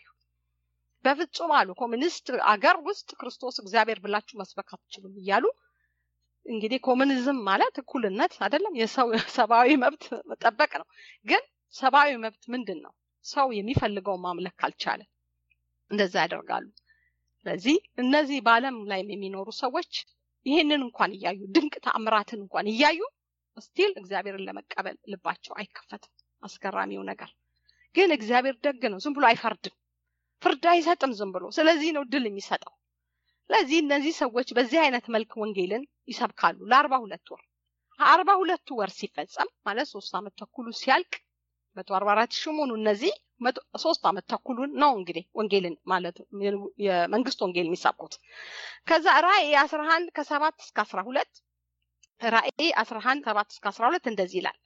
በፍጹም አሉ። ኮሚኒስት አገር ውስጥ ክርስቶስ እግዚአብሔር ብላችሁ መስበክ አትችሉም እያሉ እንግዲህ ኮሚኒዝም ማለት እኩልነት አይደለም፣ የሰው ሰብአዊ መብት መጠበቅ ነው። ግን ሰብአዊ መብት ምንድን ነው? ሰው የሚፈልገውን ማምለክ ካልቻለ እንደዛ ያደርጋሉ። ስለዚህ እነዚህ በዓለም ላይ የሚኖሩ ሰዎች ይህንን እንኳን እያዩ ድንቅ ተአምራትን እንኳን እያዩ ስቲል እግዚአብሔርን ለመቀበል ልባቸው አይከፈትም። አስገራሚው ነገር ግን እግዚአብሔር ደግ ነው። ዝም ብሎ አይፈርድም፣ ፍርድ አይሰጥም ዝም ብሎ። ስለዚህ ነው ድል የሚሰጠው። ስለዚህ እነዚህ ሰዎች በዚህ አይነት መልክ ወንጌልን ይሰብካሉ ለአርባ ሁለት ወር። አርባ ሁለቱ ወር ሲፈጸም ማለት ሶስት ዓመት ተኩሉ ሲያልቅ መቶ አርባ አራት ሺህ መሆኑ እነዚህ ሶስት ዓመት ተኩሉን ነው እንግዲህ ወንጌልን ማለት የመንግስት ወንጌል የሚሰብኩት። ከዛ ራእይ አስራ አንድ ከሰባት እስከ አስራ ሁለት ራእይ አስራ አንድ ሰባት እስከ አስራ ሁለት እንደዚህ ይላል።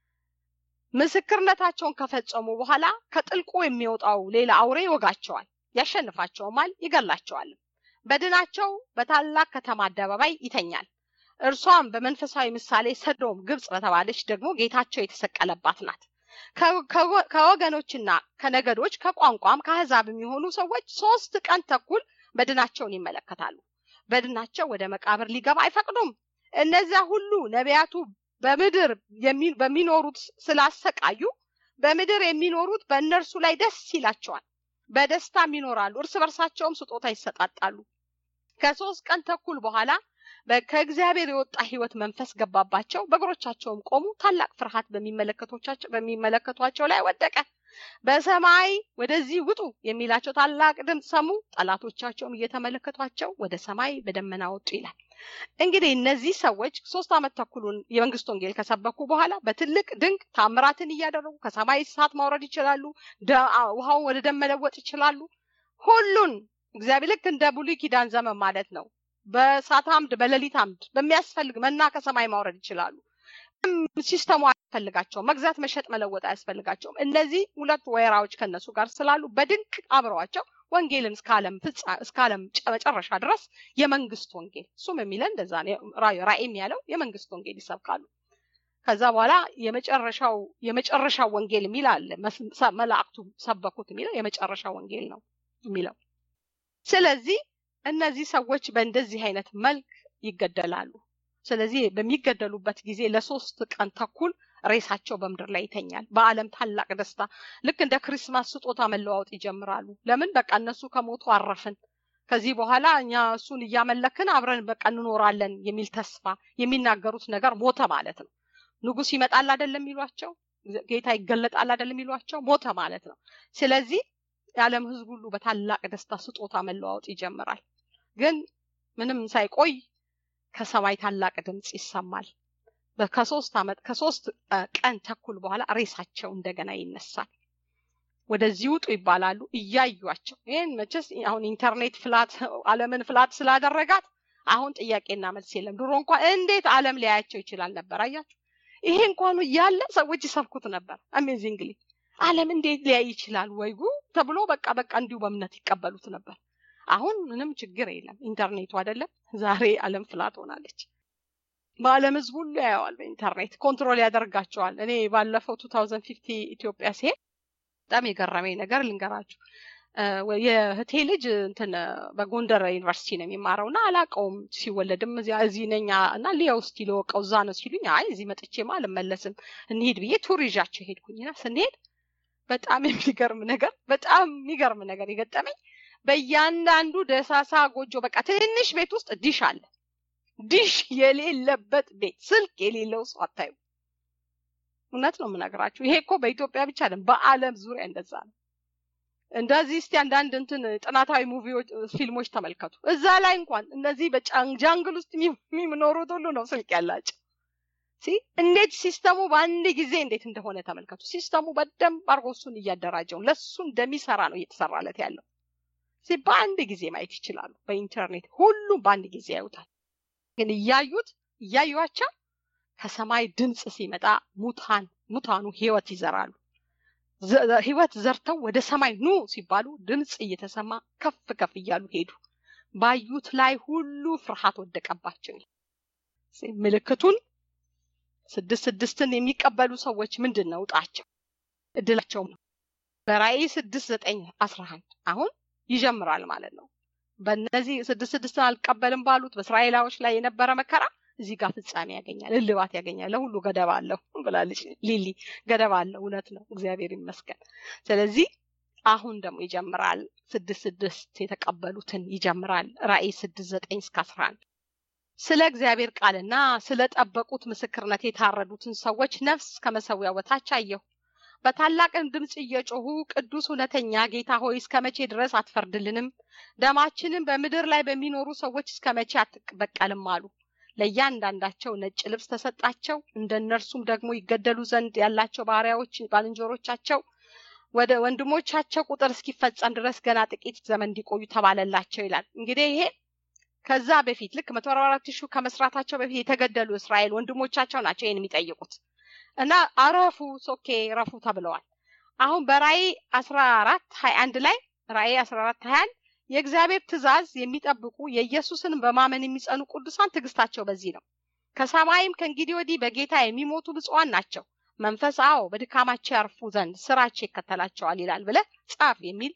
ምስክርነታቸውን ከፈጸሙ በኋላ ከጥልቁ የሚወጣው ሌላ አውሬ ይወጋቸዋል፣ ያሸንፋቸውማል፣ ይገላቸዋልም። በድናቸው በታላቅ ከተማ አደባባይ ይተኛል። እርሷም በመንፈሳዊ ምሳሌ ሰዶም ግብጽ በተባለች ደግሞ ጌታቸው የተሰቀለባት ናት። ከወገኖችና ከነገዶች ከቋንቋም ከአሕዛብ የሚሆኑ ሰዎች ሶስት ቀን ተኩል በድናቸውን ይመለከታሉ። በድናቸው ወደ መቃብር ሊገባ አይፈቅዱም። እነዚያ ሁሉ ነቢያቱ በምድር በሚኖሩት ስላሰቃዩ በምድር የሚኖሩት በእነርሱ ላይ ደስ ይላቸዋል፣ በደስታም ይኖራሉ። እርስ በርሳቸውም ስጦታ ይሰጣጣሉ። ከሶስት ቀን ተኩል በኋላ ከእግዚአብሔር የወጣ ሕይወት መንፈስ ገባባቸው። በእግሮቻቸውም ቆሙ። ታላቅ ፍርሃት በሚመለከቷቸው ላይ ወደቀ። በሰማይ ወደዚህ ውጡ የሚላቸው ታላቅ ድምፅ ሰሙ። ጠላቶቻቸውም እየተመለከቷቸው ወደ ሰማይ በደመና ወጡ ይላል። እንግዲህ እነዚህ ሰዎች ሶስት ዓመት ተኩሉን የመንግስት ወንጌል ከሰበኩ በኋላ በትልቅ ድንቅ ታምራትን እያደረጉ ከሰማይ እሳት ማውረድ ይችላሉ። ውሃውን ወደ ደም መለወጥ ይችላሉ። ሁሉን እግዚአብሔር ልክ እንደ ብሉይ ኪዳን ዘመን ማለት ነው። በእሳት አምድ፣ በሌሊት አምድ በሚያስፈልግ መና ከሰማይ ማውረድ ይችላሉ። ሲስተሙ አያስፈልጋቸውም። መግዛት፣ መሸጥ፣ መለወጥ አያስፈልጋቸውም። እነዚህ ሁለት ወይራዎች ከነሱ ጋር ስላሉ በድንቅ አብረዋቸው ወንጌልን እስከ ዓለም ፍጻ እስከ ዓለም መጨረሻ ድረስ የመንግስት ወንጌል እሱም የሚለን እንደዛ ራእይም ያለው የመንግስት ወንጌል ይሰብካሉ። ከዛ በኋላ የመጨረሻው የመጨረሻው ወንጌል የሚል አለ። መላእክቱ ሰበኩት የሚለው የመጨረሻ ወንጌል ነው የሚለው። ስለዚህ እነዚህ ሰዎች በእንደዚህ አይነት መልክ ይገደላሉ። ስለዚህ በሚገደሉበት ጊዜ ለሶስት ቀን ተኩል ሬሳቸው በምድር ላይ ይተኛል። በዓለም ታላቅ ደስታ ልክ እንደ ክሪስማስ ስጦታ መለዋወጥ ይጀምራሉ። ለምን በቃ እነሱ ከሞቱ አረፍን፣ ከዚህ በኋላ እኛ እሱን እያመለክን አብረን በቃ እንኖራለን የሚል ተስፋ የሚናገሩት ነገር ሞተ ማለት ነው። ንጉስ ይመጣል አይደለም የሚሏቸው፣ ጌታ ይገለጣል አይደለም የሚሏቸው፣ ሞተ ማለት ነው። ስለዚህ የዓለም ሕዝብ ሁሉ በታላቅ ደስታ ስጦታ መለዋወጥ ይጀምራል። ግን ምንም ሳይቆይ ከሰማይ ታላቅ ድምፅ ይሰማል። ከሶስት ዓመት ከሶስት ቀን ተኩል በኋላ ሬሳቸው እንደገና ይነሳል። ወደዚህ ውጡ ይባላሉ። እያዩቸው ይህን መቼስ አሁን ኢንተርኔት ፍላት ዓለምን ፍላት ስላደረጋት አሁን ጥያቄና መልስ የለም። ድሮ እንኳን እንዴት ዓለም ሊያያቸው ይችላል ነበር። አያችሁ፣ ይሄ እንኳኑ እያለ ሰዎች ይሰብኩት ነበር። አሜዚንግሊ ዓለም እንዴት ሊያይ ይችላል ወይ ጉ ተብሎ በቃ በቃ እንዲሁ በእምነት ይቀበሉት ነበር። አሁን ምንም ችግር የለም። ኢንተርኔቱ አይደለም ዛሬ ዓለም ፍላት ሆናለች። በዓለም ህዝብ ሁሉ ያየዋል። በኢንተርኔት ኮንትሮል ያደርጋቸዋል። እኔ ባለፈው ቱ ታውዘንድ ፊፍቲ ኢትዮጵያ ሲሄድ በጣም የገረመኝ ነገር ልንገራችሁ። የእህቴ ልጅ እንትን በጎንደር ዩኒቨርሲቲ ነው የሚማረው እና አላውቀውም። ሲወለድም እዚህ ነኝ እና ሊያው እስኪ ልወቀው እዛ ነው ሲሉኝ፣ አይ እዚህ መጥቼማ አልመለስም እንሂድ ብዬ ቱር ይዣቸው ሄድኩኝና ስንሄድ በጣም የሚገርም ነገር በጣም የሚገርም ነገር የገጠመኝ በእያንዳንዱ ደሳሳ ጎጆ በቃ ትንሽ ቤት ውስጥ ዲሽ አለ። ዲሽ የሌለበት ቤት ስልክ የሌለው ሰው አታዩ። እውነት ነው የምነግራችሁ። ይሄ እኮ በኢትዮጵያ ብቻ አይደለም፣ በዓለም ዙሪያ እንደዛ ነው። እንደዚህ እስቲ አንዳንድ እንትን ጥናታዊ ሙቪዎች፣ ፊልሞች ተመልከቱ። እዛ ላይ እንኳን እነዚህ በጃንግል ውስጥ የሚኖሩት ሁሉ ነው ስልክ ያላቸው። እንዴት ሲስተሙ በአንድ ጊዜ እንዴት እንደሆነ ተመልከቱ። ሲስተሙ በደንብ አድርጎ እሱን እያደራጀው ለሱ እንደሚሰራ ነው እየተሰራለት ያለው። በአንድ ጊዜ ማየት ይችላሉ። በኢንተርኔት ሁሉም በአንድ ጊዜ ያዩታል። ግን እያዩት እያዩቸው ከሰማይ ድምፅ ሲመጣ ሙታን ሙታኑ ህይወት ይዘራሉ። ህይወት ዘርተው ወደ ሰማይ ኑ ሲባሉ ድምፅ እየተሰማ ከፍ ከፍ እያሉ ሄዱ። ባዩት ላይ ሁሉ ፍርሃት ወደቀባቸው። ምልክቱን ስድስት ስድስትን የሚቀበሉ ሰዎች ምንድን ነው እጣቸው እድላቸው ነው። በራእይ ስድስት ዘጠኝ አስራ አንድ አሁን ይጀምራል ማለት ነው። በእነዚህ ስድስት ስድስትን አልቀበልም ባሉት በእስራኤላዎች ላይ የነበረ መከራ እዚህ ጋር ፍጻሜ ያገኛል፣ እልባት ያገኛል። ለሁሉ ገደብ አለው ብላለች ሊሊ። ገደብ አለው፣ እውነት ነው። እግዚአብሔር ይመስገን። ስለዚህ አሁን ደግሞ ይጀምራል። ስድስት ስድስት የተቀበሉትን ይጀምራል። ራእይ ስድስት ዘጠኝ እስከ አስራ አንድ ስለ እግዚአብሔር ቃልና ስለ ጠበቁት ምስክርነት የታረዱትን ሰዎች ነፍስ ከመሰዊያው በታች አየሁ። በታላቅም ድምፅ እየጮሁ ቅዱስ እውነተኛ ጌታ ሆይ እስከ መቼ ድረስ አትፈርድልንም? ደማችንም በምድር ላይ በሚኖሩ ሰዎች እስከ መቼ አትበቀልም አሉ። ለእያንዳንዳቸው ነጭ ልብስ ተሰጣቸው። እንደ እነርሱም ደግሞ ይገደሉ ዘንድ ያላቸው ባሪያዎች ባልንጀሮቻቸው ወደ ወንድሞቻቸው ቁጥር እስኪፈጸም ድረስ ገና ጥቂት ዘመን እንዲቆዩ ተባለላቸው ይላል። እንግዲህ ይሄ ከዛ በፊት ልክ መቶ አርባ አራት ሺህ ከመስራታቸው በፊት የተገደሉ እስራኤል ወንድሞቻቸው ናቸው ይህን የሚጠይቁት እና አረፉ ሶኬ ረፉ ተብለዋል። አሁን በራእይ አስራ አራት ሀያ አንድ ላይ ራእይ አስራ አራት ሀያ አንድ የእግዚአብሔር ትእዛዝ የሚጠብቁ የኢየሱስን በማመን የሚጸኑ ቅዱሳን ትዕግስታቸው በዚህ ነው። ከሰማይም ከእንግዲህ ወዲህ በጌታ የሚሞቱ ብፁዓን ናቸው። መንፈስ አዎ በድካማቸው ያርፉ ዘንድ ስራቸው ይከተላቸዋል ይላል ብለ ጻፍ የሚል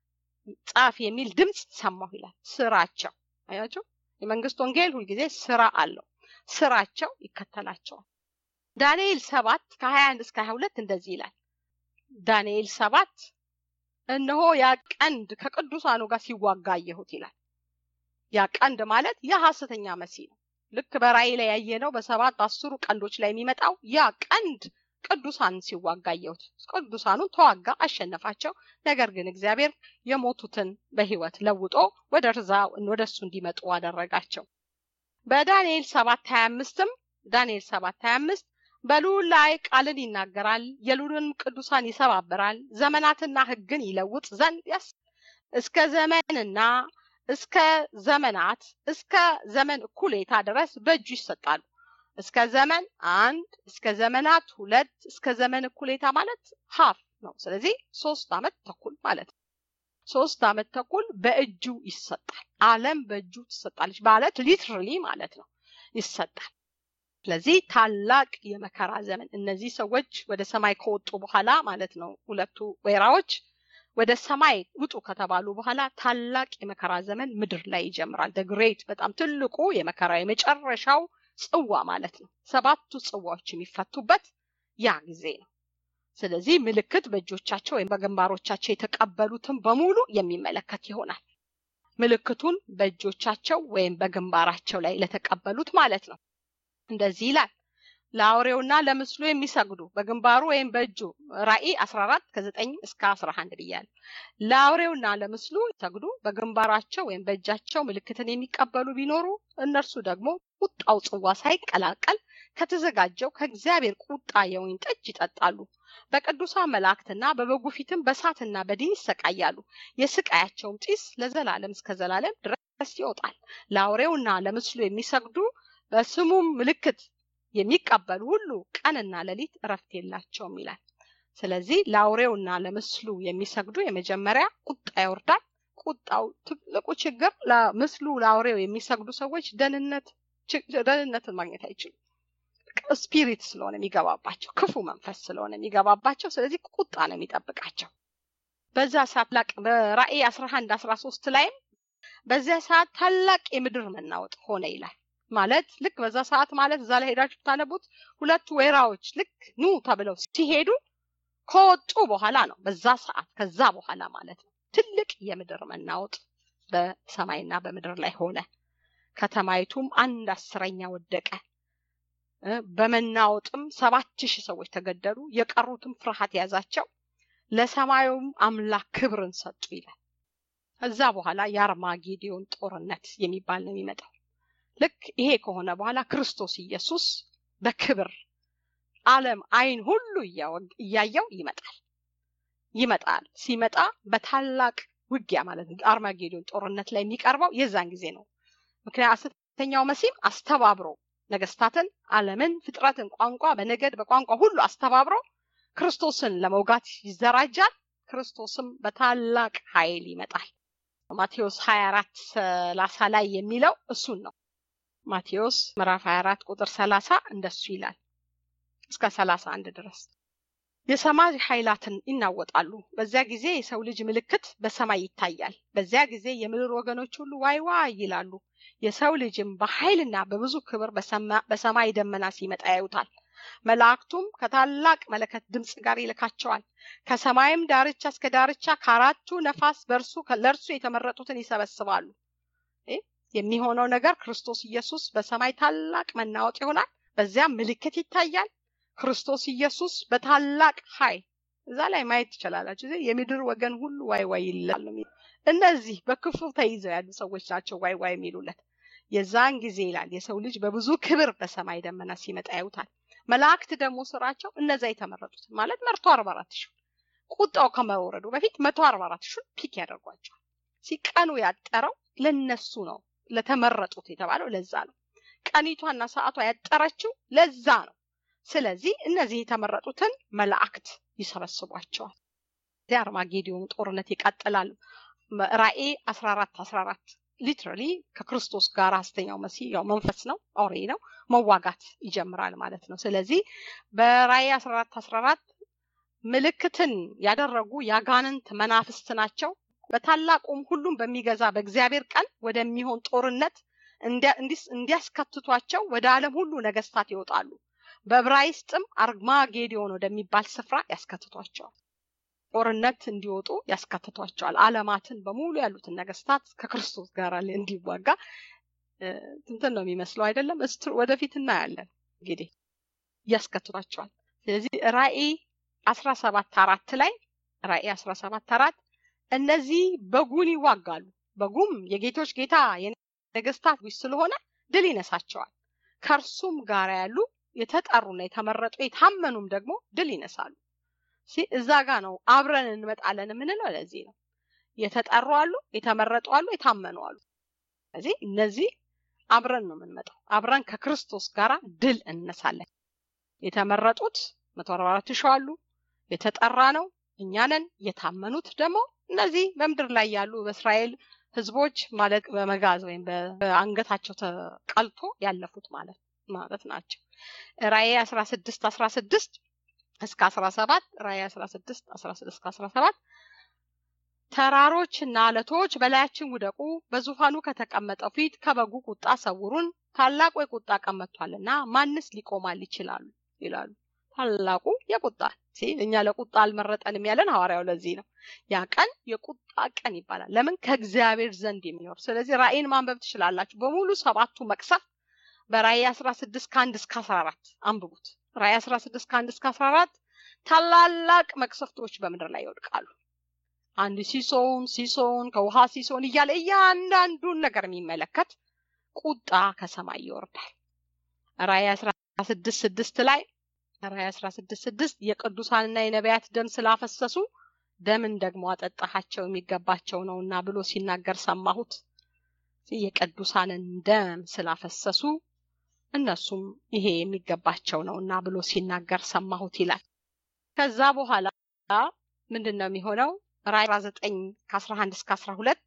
ጻፍ የሚል ድምፅ ሰማሁ ይላል። ስራቸው አያቸው። የመንግስት ወንጌል ሁልጊዜ ስራ አለው። ስራቸው ይከተላቸዋል። ዳንኤል ሰባት ከሀያ አንድ እስከ ሀያ ሁለት እንደዚህ ይላል። ዳንኤል ሰባት እነሆ ያ ቀንድ ከቅዱሳኑ ጋር ሲዋጋ አየሁት ይላል። ያ ቀንድ ማለት ያ ሐሰተኛ መሲህ ነው። ልክ በራእይ ላይ ያየነው በሰባት በአስሩ ቀንዶች ላይ የሚመጣው ያ ቀንድ ቅዱሳን ሲዋጋ አየሁት። ቅዱሳኑን ተዋጋ፣ አሸነፋቸው። ነገር ግን እግዚአብሔር የሞቱትን በህይወት ለውጦ ወደ ርዛ ወደ እሱ እንዲመጡ አደረጋቸው። በዳንኤል ሰባት ሀያ አምስትም ዳንኤል ሰባት ሀያ አምስት በልዑል ላይ ቃልን ይናገራል፣ የልዑልንም ቅዱሳን ይሰባብራል፣ ዘመናትና ሕግን ይለውጥ ዘንድ ያስ እስከ ዘመንና እስከ ዘመናት እስከ ዘመን እኩሌታ ድረስ በእጁ ይሰጣሉ። እስከ ዘመን አንድ፣ እስከ ዘመናት ሁለት፣ እስከ ዘመን እኩሌታ ማለት ሀፍ ነው። ስለዚህ ሶስት አመት ተኩል ማለት ነው። ሶስት አመት ተኩል በእጁ ይሰጣል። ዓለም በእጁ ትሰጣለች ማለት ሊትራሊ ማለት ነው ይሰጣል። ስለዚህ ታላቅ የመከራ ዘመን እነዚህ ሰዎች ወደ ሰማይ ከወጡ በኋላ ማለት ነው ሁለቱ ወይራዎች ወደ ሰማይ ውጡ ከተባሉ በኋላ ታላቅ የመከራ ዘመን ምድር ላይ ይጀምራል። ግሬት በጣም ትልቁ የመከራ የመጨረሻው ጽዋ ማለት ነው። ሰባቱ ጽዋዎች የሚፈቱበት ያ ጊዜ ነው። ስለዚህ ምልክት በእጆቻቸው ወይም በግንባሮቻቸው የተቀበሉትን በሙሉ የሚመለከት ይሆናል። ምልክቱን በእጆቻቸው ወይም በግንባራቸው ላይ ለተቀበሉት ማለት ነው። እንደዚህ ይላል ለአውሬውና ለምስሉ የሚሰግዱ በግንባሩ ወይም በእጁ ራእይ 14 ከ9 እስከ 11 ብያለሁ። ለአውሬውና ለምስሉ ሰግዱ በግንባራቸው ወይም በእጃቸው ምልክትን የሚቀበሉ ቢኖሩ እነርሱ ደግሞ ቁጣው ጽዋ ሳይቀላቀል ከተዘጋጀው ከእግዚአብሔር ቁጣ የወይን ጠጅ ይጠጣሉ። በቅዱሳን መላእክትና በበጉ ፊትም በሳትና በዲን ይሰቃያሉ። የስቃያቸውም ጢስ ለዘላለም እስከ ዘላለም ድረስ ይወጣል። ለአውሬውና ለምስሉ የሚሰግዱ በስሙም ምልክት የሚቀበሉ ሁሉ ቀንና ሌሊት እረፍት የላቸውም ይላል። ስለዚህ ለአውሬውና ለምስሉ የሚሰግዱ የመጀመሪያ ቁጣ ይወርዳል። ቁጣው ትልቁ ችግር ለምስሉ ለአውሬው የሚሰግዱ ሰዎች ደህንነት ደህንነትን ማግኘት አይችሉም። ስፒሪት ስለሆነ የሚገባባቸው ክፉ መንፈስ ስለሆነ የሚገባባቸው፣ ስለዚህ ቁጣ ነው የሚጠብቃቸው። በዛ ሰዓት ላቅ በራእይ አስራ አንድ አስራ ሶስት ላይም በዚያ ሰዓት ታላቅ የምድር መናወጥ ሆነ ይላል። ማለት ልክ በዛ ሰዓት ማለት እዛ ላይ ሄዳችሁ ብታነቡት ሁለቱ ወይራዎች ልክ ኑ ተብለው ሲሄዱ ከወጡ በኋላ ነው። በዛ ሰዓት ከዛ በኋላ ማለት ነው ትልቅ የምድር መናወጥ በሰማይና በምድር ላይ ሆነ። ከተማይቱም አንድ አስረኛ ወደቀ። በመናወጥም ሰባት ሺህ ሰዎች ተገደሉ። የቀሩትም ፍርሃት ያዛቸው፣ ለሰማዩም አምላክ ክብርን ሰጡ ይላል። ከዛ በኋላ የአርማጌዲዮን ጦርነት የሚባል ነው የሚመጣው። ልክ ይሄ ከሆነ በኋላ ክርስቶስ ኢየሱስ በክብር ዓለም አይን ሁሉ እያየው ይመጣል ይመጣል። ሲመጣ በታላቅ ውጊያ ማለት ነው አርማጌዶን ጦርነት ላይ የሚቀርበው የዛን ጊዜ ነው። ምክንያት ሐሰተኛው መሲም አስተባብሮ ነገስታትን፣ ዓለምን፣ ፍጥረትን፣ ቋንቋ በነገድ በቋንቋ ሁሉ አስተባብሮ ክርስቶስን ለመውጋት ይዘራጃል። ክርስቶስም በታላቅ ኃይል ይመጣል። ማቴዎስ 24 ሰላሳ ላይ የሚለው እሱን ነው። ማቴዎስ ምዕራፍ 24 ቁጥር 30 እንደሱ ይላል እስከ 31 ድረስ የሰማይ ኃይላትን ይናወጣሉ። በዚያ ጊዜ የሰው ልጅ ምልክት በሰማይ ይታያል። በዚያ ጊዜ የምድር ወገኖች ሁሉ ዋይ ዋይ ይላሉ። የሰው ልጅም በኃይልና በብዙ ክብር በሰማይ ደመና ሲመጣ ያዩታል። መላእክቱም ከታላቅ መለከት ድምፅ ጋር ይልካቸዋል። ከሰማይም ዳርቻ እስከ ዳርቻ ከአራቱ ነፋስ በእርሱ ለእርሱ የተመረጡትን ይሰበስባሉ። የሚሆነው ነገር ክርስቶስ ኢየሱስ በሰማይ ታላቅ መናወጥ ይሆናል። በዚያም ምልክት ይታያል። ክርስቶስ ኢየሱስ በታላቅ ኃይል እዛ ላይ ማየት ትችላላችሁ። የምድር ወገን ሁሉ ዋይ ዋይ ይላል። እነዚህ በክፉ ተይዘው ያሉ ሰዎች ናቸው ዋይ ዋይ የሚሉለት። የዛን ጊዜ ይላል የሰው ልጅ በብዙ ክብር በሰማይ ደመና ሲመጣ ያዩታል። መላእክት ደግሞ ስራቸው እነዛ የተመረጡት ማለት መርቶ አርባ አራት ሺህ ቁጣው ከመውረዱ በፊት መቶ አርባ አራት ሺህ ፒክ ያደርጓቸዋል። ሲቀኑ ያጠረው ለነሱ ነው፣ ለተመረጡት የተባለው ለዛ ነው። ቀኒቷና ሰዓቷ ያጠረችው ለዛ ነው። ስለዚህ እነዚህ የተመረጡትን መላእክት ይሰበስቧቸዋል። የአርማጌዲዮን ጦርነት ይቀጥላሉ። ራእይ 14 14 ሊትራሊ ከክርስቶስ ጋር ሐሰተኛው መሲህ ያው መንፈስ ነው፣ አውሬ ነው፣ መዋጋት ይጀምራል ማለት ነው። ስለዚህ በራእይ 14 14 ምልክትን ያደረጉ ያጋንንት መናፍስት ናቸው። በታላቁም ሁሉም በሚገዛ በእግዚአብሔር ቀን ወደሚሆን ጦርነት እንዲያስከትቷቸው ወደ ዓለም ሁሉ ነገስታት ይወጣሉ። በዕብራይስጥም አርማጌዲዮን ወደሚባል ስፍራ ያስከትቷቸዋል። ጦርነት እንዲወጡ ያስከትቷቸዋል። ዓለማትን በሙሉ ያሉትን ነገስታት ከክርስቶስ ጋር እንዲዋጋ እንትን ነው የሚመስለው አይደለም? ወደፊት እናያለን እንግዲህ ያስከትቷቸዋል። ስለዚህ ራእይ አስራ ሰባት አራት ላይ ራእይ አስራ ሰባት አራት እነዚህ በጉን ይዋጋሉ። በጉም የጌቶች ጌታ የነገስታት ዊስ ስለሆነ ድል ይነሳቸዋል። ከእርሱም ጋር ያሉ የተጠሩና የተመረጡ የታመኑም ደግሞ ድል ይነሳሉ። እዛ ጋ ነው አብረን እንመጣለን የምንለው ለዚህ ነው። የተጠሩ አሉ፣ የተመረጡ አሉ፣ የታመኑ አሉ። ስለዚህ እነዚህ አብረን ነው የምንመጣው። አብረን ከክርስቶስ ጋር ድል እንነሳለን። የተመረጡት መቶ አርባ አራት ሺህ አሉ። የተጠራ ነው እኛ ነን። የታመኑት ደግሞ እነዚህ በምድር ላይ ያሉ በእስራኤል ህዝቦች ማለት በመጋዝ ወይም በአንገታቸው ተቀልቶ ያለፉት ማለት ማለት ናቸው። ራእይ አስራ ስድስት አስራ ስድስት እስከ አስራ ሰባት ራእይ አስራ ስድስት አስራ ስድስት እስከ አስራ ሰባት ተራሮች እና አለቶች በላያችን ውደቁ፣ በዙፋኑ ከተቀመጠው ፊት ከበጉ ቁጣ ሰውሩን፣ ታላቁ የቁጣ ቀን መጥቷልና ማንስ ሊቆማል ይችላሉ ይላሉ። ታላቁ የቁጣ እኛ ለቁጣ አልመረጠንም ያለን ሐዋርያው ለዚህ ነው። ያ ቀን የቁጣ ቀን ይባላል። ለምን? ከእግዚአብሔር ዘንድ የሚኖር ስለዚህ ራእይን ማንበብ ትችላላችሁ። በሙሉ ሰባቱ መቅሰፍ በራእይ አስራ ስድስት ከአንድ እስከ አስራ አራት አንብቡት። ራእይ አስራ ስድስት ከአንድ እስከ አስራ አራት ታላላቅ መቅሰፍቶች በምድር ላይ ይወድቃሉ። አንድ ሲሶውን ሲሶውን ከውሃ ሲሶውን እያለ እያንዳንዱን ነገር የሚመለከት ቁጣ ከሰማይ ይወርዳል። ራእይ አስራ ስድስት ስድስት ላይ ራእይ አስራ ስድስት ስድስት የቅዱሳንና የነቢያት ደም ስላፈሰሱ ደምን ደግሞ አጠጣሃቸው የሚገባቸው ነውና ብሎ ሲናገር ሰማሁት። የቅዱሳንን ደም ስላፈሰሱ እነሱም ይሄ የሚገባቸው ነውና ብሎ ሲናገር ሰማሁት ይላል። ከዛ በኋላ ምንድን ነው የሚሆነው? ራእይ 19 ከ11 እስከ 12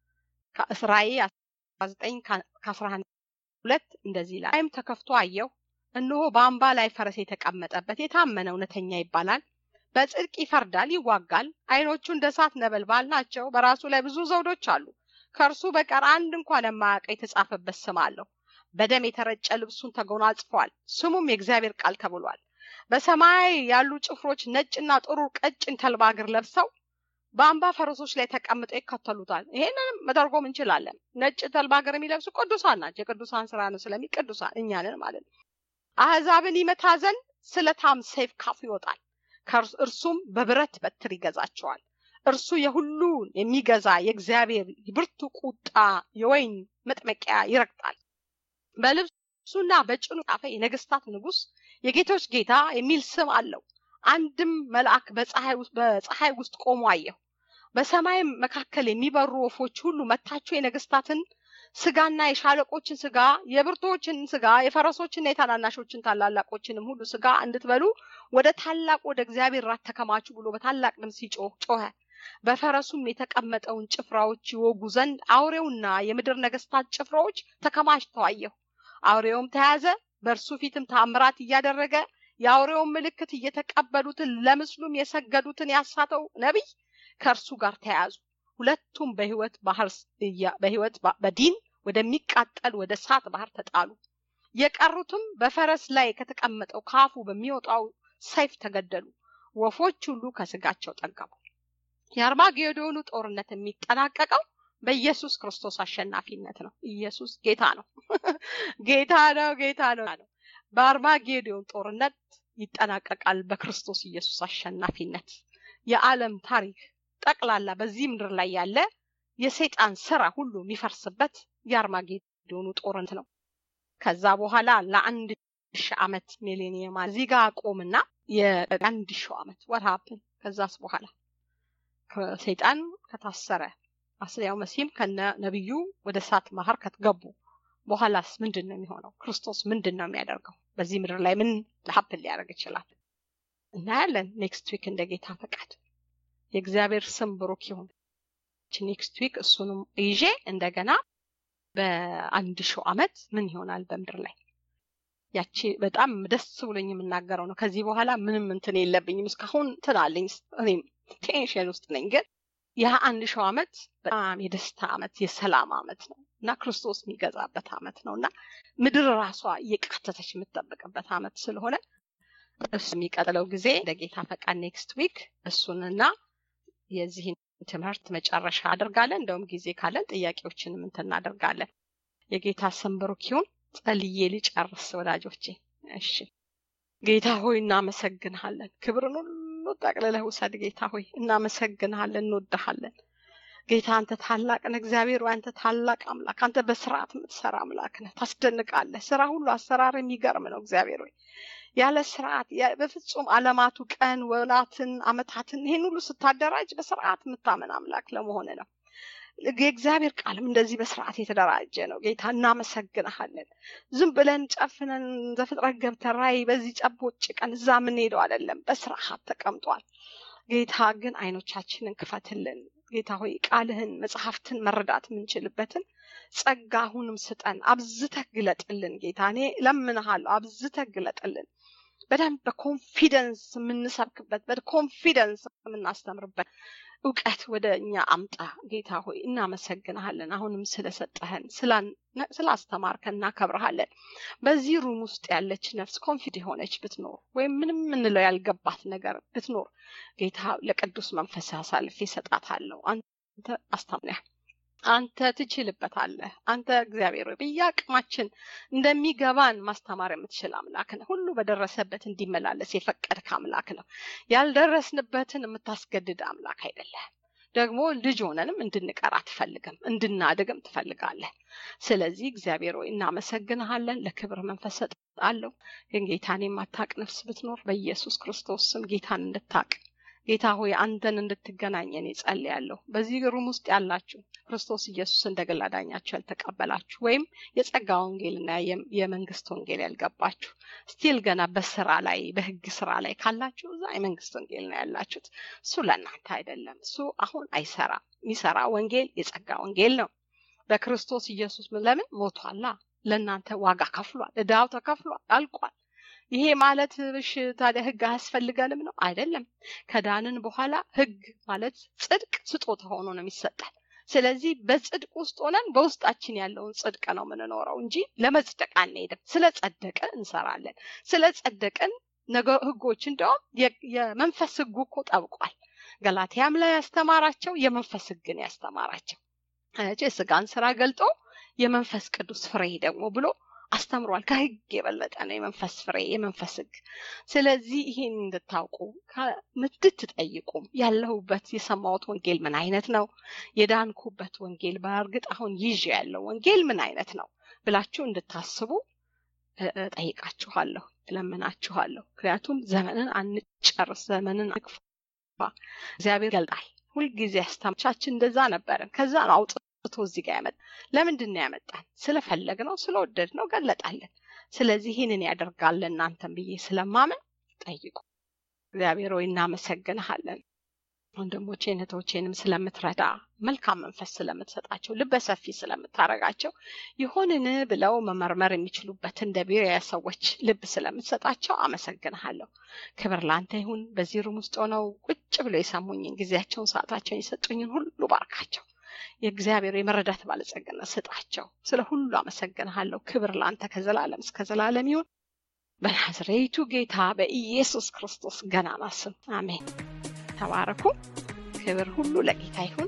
ራእይ 19 ከ11 ሁለት እንደዚህ ይላል። ላይም ተከፍቶ አየሁ፣ እነሆ በአምባ ላይ ፈረስ የተቀመጠበት የታመነ እውነተኛ ይባላል። በጽድቅ ይፈርዳል፣ ይዋጋል። ዓይኖቹ እንደ እሳት ነበልባል ናቸው። በራሱ ላይ ብዙ ዘውዶች አሉ። ከእርሱ በቀር አንድ እንኳን የማያውቀው የተጻፈበት ስም አለው። በደም የተረጨ ልብሱን ተጎናጽፏል። ስሙም የእግዚአብሔር ቃል ተብሏል። በሰማይ ያሉ ጭፍሮች ነጭና ጥሩር ቀጭን ተልባ እግር ለብሰው በአምባ ፈረሶች ላይ ተቀምጠው ይከተሉታል። ይሄንንም መተርጎም እንችላለን። ነጭ ተልባ እግር የሚለብሱ ቅዱሳን ናቸው። የቅዱሳን ስራ ነው ስለሚ ቅዱሳን እኛንን ማለት ነው። አህዛብን ይመታ ዘንድ ስለታም ሰይፍ ካፉ ይወጣል። እርሱም በብረት በትር ይገዛቸዋል። እርሱ የሁሉን የሚገዛ የእግዚአብሔር ብርቱ ቁጣ የወይን መጥመቂያ ይረግጣል። በልብሱና በጭኑ ጻፈ የነገስታት ንጉስ የጌቶች ጌታ የሚል ስም አለው። አንድም መልአክ በፀሐይ ውስጥ ቆሞ አየሁ። በሰማይም መካከል የሚበሩ ወፎች ሁሉ መታችሁ የነገስታትን ስጋና የሻለቆችን ስጋ የብርቶችን ስጋ የፈረሶችና የታናናሾችን ታላላቆችንም ሁሉ ስጋ እንድትበሉ ወደ ታላቅ ወደ እግዚአብሔር ራት ተከማቹ ብሎ በታላቅ ድምፅ ሲጮህ ጮኸ። በፈረሱም የተቀመጠውን ጭፍራዎች ይወጉ ዘንድ አውሬውና የምድር ነገስታት ጭፍራዎች ተከማችተው አየሁ። አውሬውም ተያዘ፣ በእርሱ ፊትም ታምራት እያደረገ የአውሬውን ምልክት እየተቀበሉትን ለምስሉም የሰገዱትን ያሳተው ነቢይ ከእርሱ ጋር ተያዙ። ሁለቱም በህይወት ባህር በህይወት በዲን ወደሚቃጠል ወደ እሳት ባህር ተጣሉ። የቀሩትም በፈረስ ላይ ከተቀመጠው ካፉ በሚወጣው ሰይፍ ተገደሉ። ወፎች ሁሉ ከስጋቸው ጠገቡ። የአርማጌዶኑ ጦርነት የሚጠናቀቀው በኢየሱስ ክርስቶስ አሸናፊነት ነው። ኢየሱስ ጌታ ነው። ጌታ ነው። ጌታ ነው። በአርማጌዶን ጦርነት ይጠናቀቃል በክርስቶስ ኢየሱስ አሸናፊነት። የዓለም ታሪክ ጠቅላላ በዚህ ምድር ላይ ያለ የሰይጣን ስራ ሁሉ የሚፈርስበት የአርማጌዶን የሆኑ ጦርነት ነው። ከዛ በኋላ ለአንድ ሺህ ዓመት ሚሌኒየም እዚህ ጋር አቆምና የአንድ ሺህ ዓመት ወርሃፕን ከዛስ በኋላ ሰይጣን ከታሰረ አስያው መሲም ከነ ነቢዩ ወደ እሳት ባህር ከተገቡ በኋላስ ምንድን ነው የሚሆነው? ክርስቶስ ምንድን ነው የሚያደርገው? በዚህ ምድር ላይ ምን ሀፕን ሊያደርግ ይችላል? እናያለን ኔክስት ዊክ እንደ ጌታ ፈቃድ። የእግዚአብሔር ስም ብሩክ ይሁን። ኔክስት ዊክ እሱንም ይዤ እንደገና በአንድ ሺው ዓመት ምን ይሆናል በምድር ላይ ያቺ በጣም ደስ ብሎኝ የምናገረው ነው። ከዚህ በኋላ ምንም እንትን የለብኝም። እስካሁን ትናለኝ እኔም ቴንሽን ውስጥ ነኝ። ግን ያ አንድ ሺው ዓመት በጣም የደስታ ዓመት የሰላም ዓመት ነው እና ክርስቶስ የሚገዛበት ዓመት ነው እና ምድር ራሷ እየቃተተች የምትጠብቅበት ዓመት ስለሆነ እሱ የሚቀጥለው ጊዜ እንደ ጌታ ፈቃድ ኔክስት ዊክ እሱንና የዚህን ትምህርት መጨረሻ አድርጋለን። እንደውም ጊዜ ካለን ጥያቄዎችንም እንትን እናደርጋለን። የጌታ ስም ብሩክ ይሁን። ጸልዬ ልጨርስ ወዳጆቼ። እሺ ጌታ ሆይ እናመሰግንሃለን። ክብርን ሁሉ ጠቅልለህ ውሰድ። ጌታ ሆይ እናመሰግንሃለን፣ እንወድሃለን። ጌታ አንተ ታላቅ ነህ። እግዚአብሔር ሆይ አንተ ታላቅ አምላክ፣ አንተ በስርዓት የምትሰራ አምላክ ነህ። ታስደንቃለህ። ስራ ሁሉ አሰራር የሚገርም ነው። እግዚአብሔር ሆይ ያለ ስርዓት በፍጹም አለማቱ ቀን ወላትን አመታትን ይህን ሁሉ ስታደራጅ በስርዓት የምታመን አምላክ ለመሆን ነው። የእግዚአብሔር ቃልም እንደዚህ በስርዓት የተደራጀ ነው። ጌታ እናመሰግንሃለን። ዝም ብለን ጨፍነን ዘፍጥረት ገብተን ራእይ በዚህ ጨቦጭ ቀን እዛ የምንሄደው አይደለም። በስርዓት ተቀምጧል። ጌታ ግን አይኖቻችንን ክፈትልን። ጌታ ሆይ ቃልህን መጽሐፍትን መረዳት የምንችልበትን ጸጋ አሁንም ስጠን። አብዝተህ ግለጥልን ጌታ። እኔ ለምንሃለሁ፣ አብዝተህ ግለጥልን። በደንብ በኮንፊደንስ የምንሰብክበት በኮንፊደንስ የምናስተምርበት እውቀት ወደ እኛ አምጣ ጌታ ሆይ እናመሰግንሃለን። አሁንም ስለሰጠህን ስላስተማርከን እናከብረሃለን። በዚህ ሩም ውስጥ ያለች ነፍስ ኮንፊድ የሆነች ብትኖር ወይም ምንም ምንለው ያልገባት ነገር ብትኖር ጌታ ለቅዱስ መንፈስ አሳልፌ እሰጣታለሁ። አንተ አስታምነህ አንተ ትችልበታለህ። አንተ እግዚአብሔር ሆይ በየአቅማችን እንደሚገባን ማስተማር የምትችል አምላክ ነው። ሁሉ በደረሰበት እንዲመላለስ የፈቀድክ አምላክ ነው። ያልደረስንበትን የምታስገድድ አምላክ አይደለም። ደግሞ ልጅ ሆነንም እንድንቀር አትፈልግም፣ እንድናድግም ትፈልጋለህ። ስለዚህ እግዚአብሔር ሆይ እናመሰግንሃለን። ለክብር መንፈስ ሰጣለሁ። ግን ጌታን የማታቅ ነፍስ ብትኖር በኢየሱስ ክርስቶስ ስም ጌታን እንድታቅ ጌታ ሆይ አንተን እንድትገናኘን እጸልያለሁ። በዚህ ሩም ውስጥ ያላችሁ ክርስቶስ ኢየሱስ እንደ ግል አዳኛችሁ ያልተቀበላችሁ ወይም የጸጋ ወንጌልና የመንግስት ወንጌል ያልገባችሁ ስቲል ገና በስራ ላይ በህግ ስራ ላይ ካላችሁ እዛ የመንግስት ወንጌል ነው ያላችሁት። እሱ ለእናንተ አይደለም። እሱ አሁን አይሰራም። የሚሰራ ወንጌል የጸጋ ወንጌል ነው። በክርስቶስ ኢየሱስ ለምን ሞቷላ? ለእናንተ ዋጋ ከፍሏል። እዳው ተከፍሏል፣ አልቋል። ይሄ ማለት እሺ ታዲያ ህግ አያስፈልገንም ነው? አይደለም። ከዳንን በኋላ ህግ ማለት ጽድቅ ስጦታ ሆኖ ነው የሚሰጠን። ስለዚህ በጽድቅ ውስጥ ሆነን በውስጣችን ያለውን ጽድቅ ነው የምንኖረው እንጂ ለመጽደቅ አንሄድም። ስለ ጸደቅን እንሰራለን። ስለ ጸደቅን ነገር ህጎች እንደውም የመንፈስ ህጉ እኮ ጠብቋል። ገላትያም ላይ ያስተማራቸው የመንፈስ ህግን ያስተማራቸው የስጋን ስራ ገልጦ የመንፈስ ቅዱስ ፍሬ ደግሞ ብሎ አስተምሯል። ከህግ የበለጠ ነው የመንፈስ ፍሬ የመንፈስ ህግ። ስለዚህ ይህን እንድታውቁ እንድትጠይቁም ያለሁበት የሰማሁት ወንጌል ምን አይነት ነው፣ የዳንኩበት ወንጌል በእርግጥ አሁን ይዤ ያለው ወንጌል ምን አይነት ነው ብላችሁ እንድታስቡ ጠይቃችኋለሁ፣ እለምናችኋለሁ። ምክንያቱም ዘመንን አንጨርስ፣ ዘመንን አንግፋ። እግዚአብሔር ይገልጣል። ሁልጊዜ አስተማቻችን እንደዛ ነበረን። ከዛ ነው አውጥ አውጥቶ እዚህ ጋር ያመጣ ለምንድን ነው ያመጣን? ስለፈለግ ነው ስለወደድ ነው ገለጣለን። ስለዚህ ይህንን ያደርጋል እናንተን ብዬ ስለማምን ጠይቁ። እግዚአብሔር ሆይ እናመሰግንሃለን። ወንድሞቼን እህቶቼንም ስለምትረዳ መልካም መንፈስ ስለምትሰጣቸው ልበ ሰፊ ስለምታረጋቸው ይሆንን ብለው መመርመር የሚችሉበት እንደ ቢሪያ ሰዎች ልብ ስለምትሰጣቸው አመሰግንሃለሁ። ክብር ለአንተ ይሁን። በዚህ ሩም ውስጥ ሆነው ቁጭ ብለው የሰሙኝን ጊዜያቸውን ሰዓታቸውን የሰጡኝን ሁሉ ባርካቸው። የእግዚአብሔር የመረዳት ባለጸግነት ስጣቸው። ስለ ሁሉ አመሰግንሃለሁ። ክብር ለአንተ ከዘላለም እስከ ዘላለም ይሁን። በናዝሬቱ ጌታ በኢየሱስ ክርስቶስ ገናና ስም አሜን። ተባረኩ። ክብር ሁሉ ለጌታ ይሁን።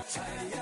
ይታያል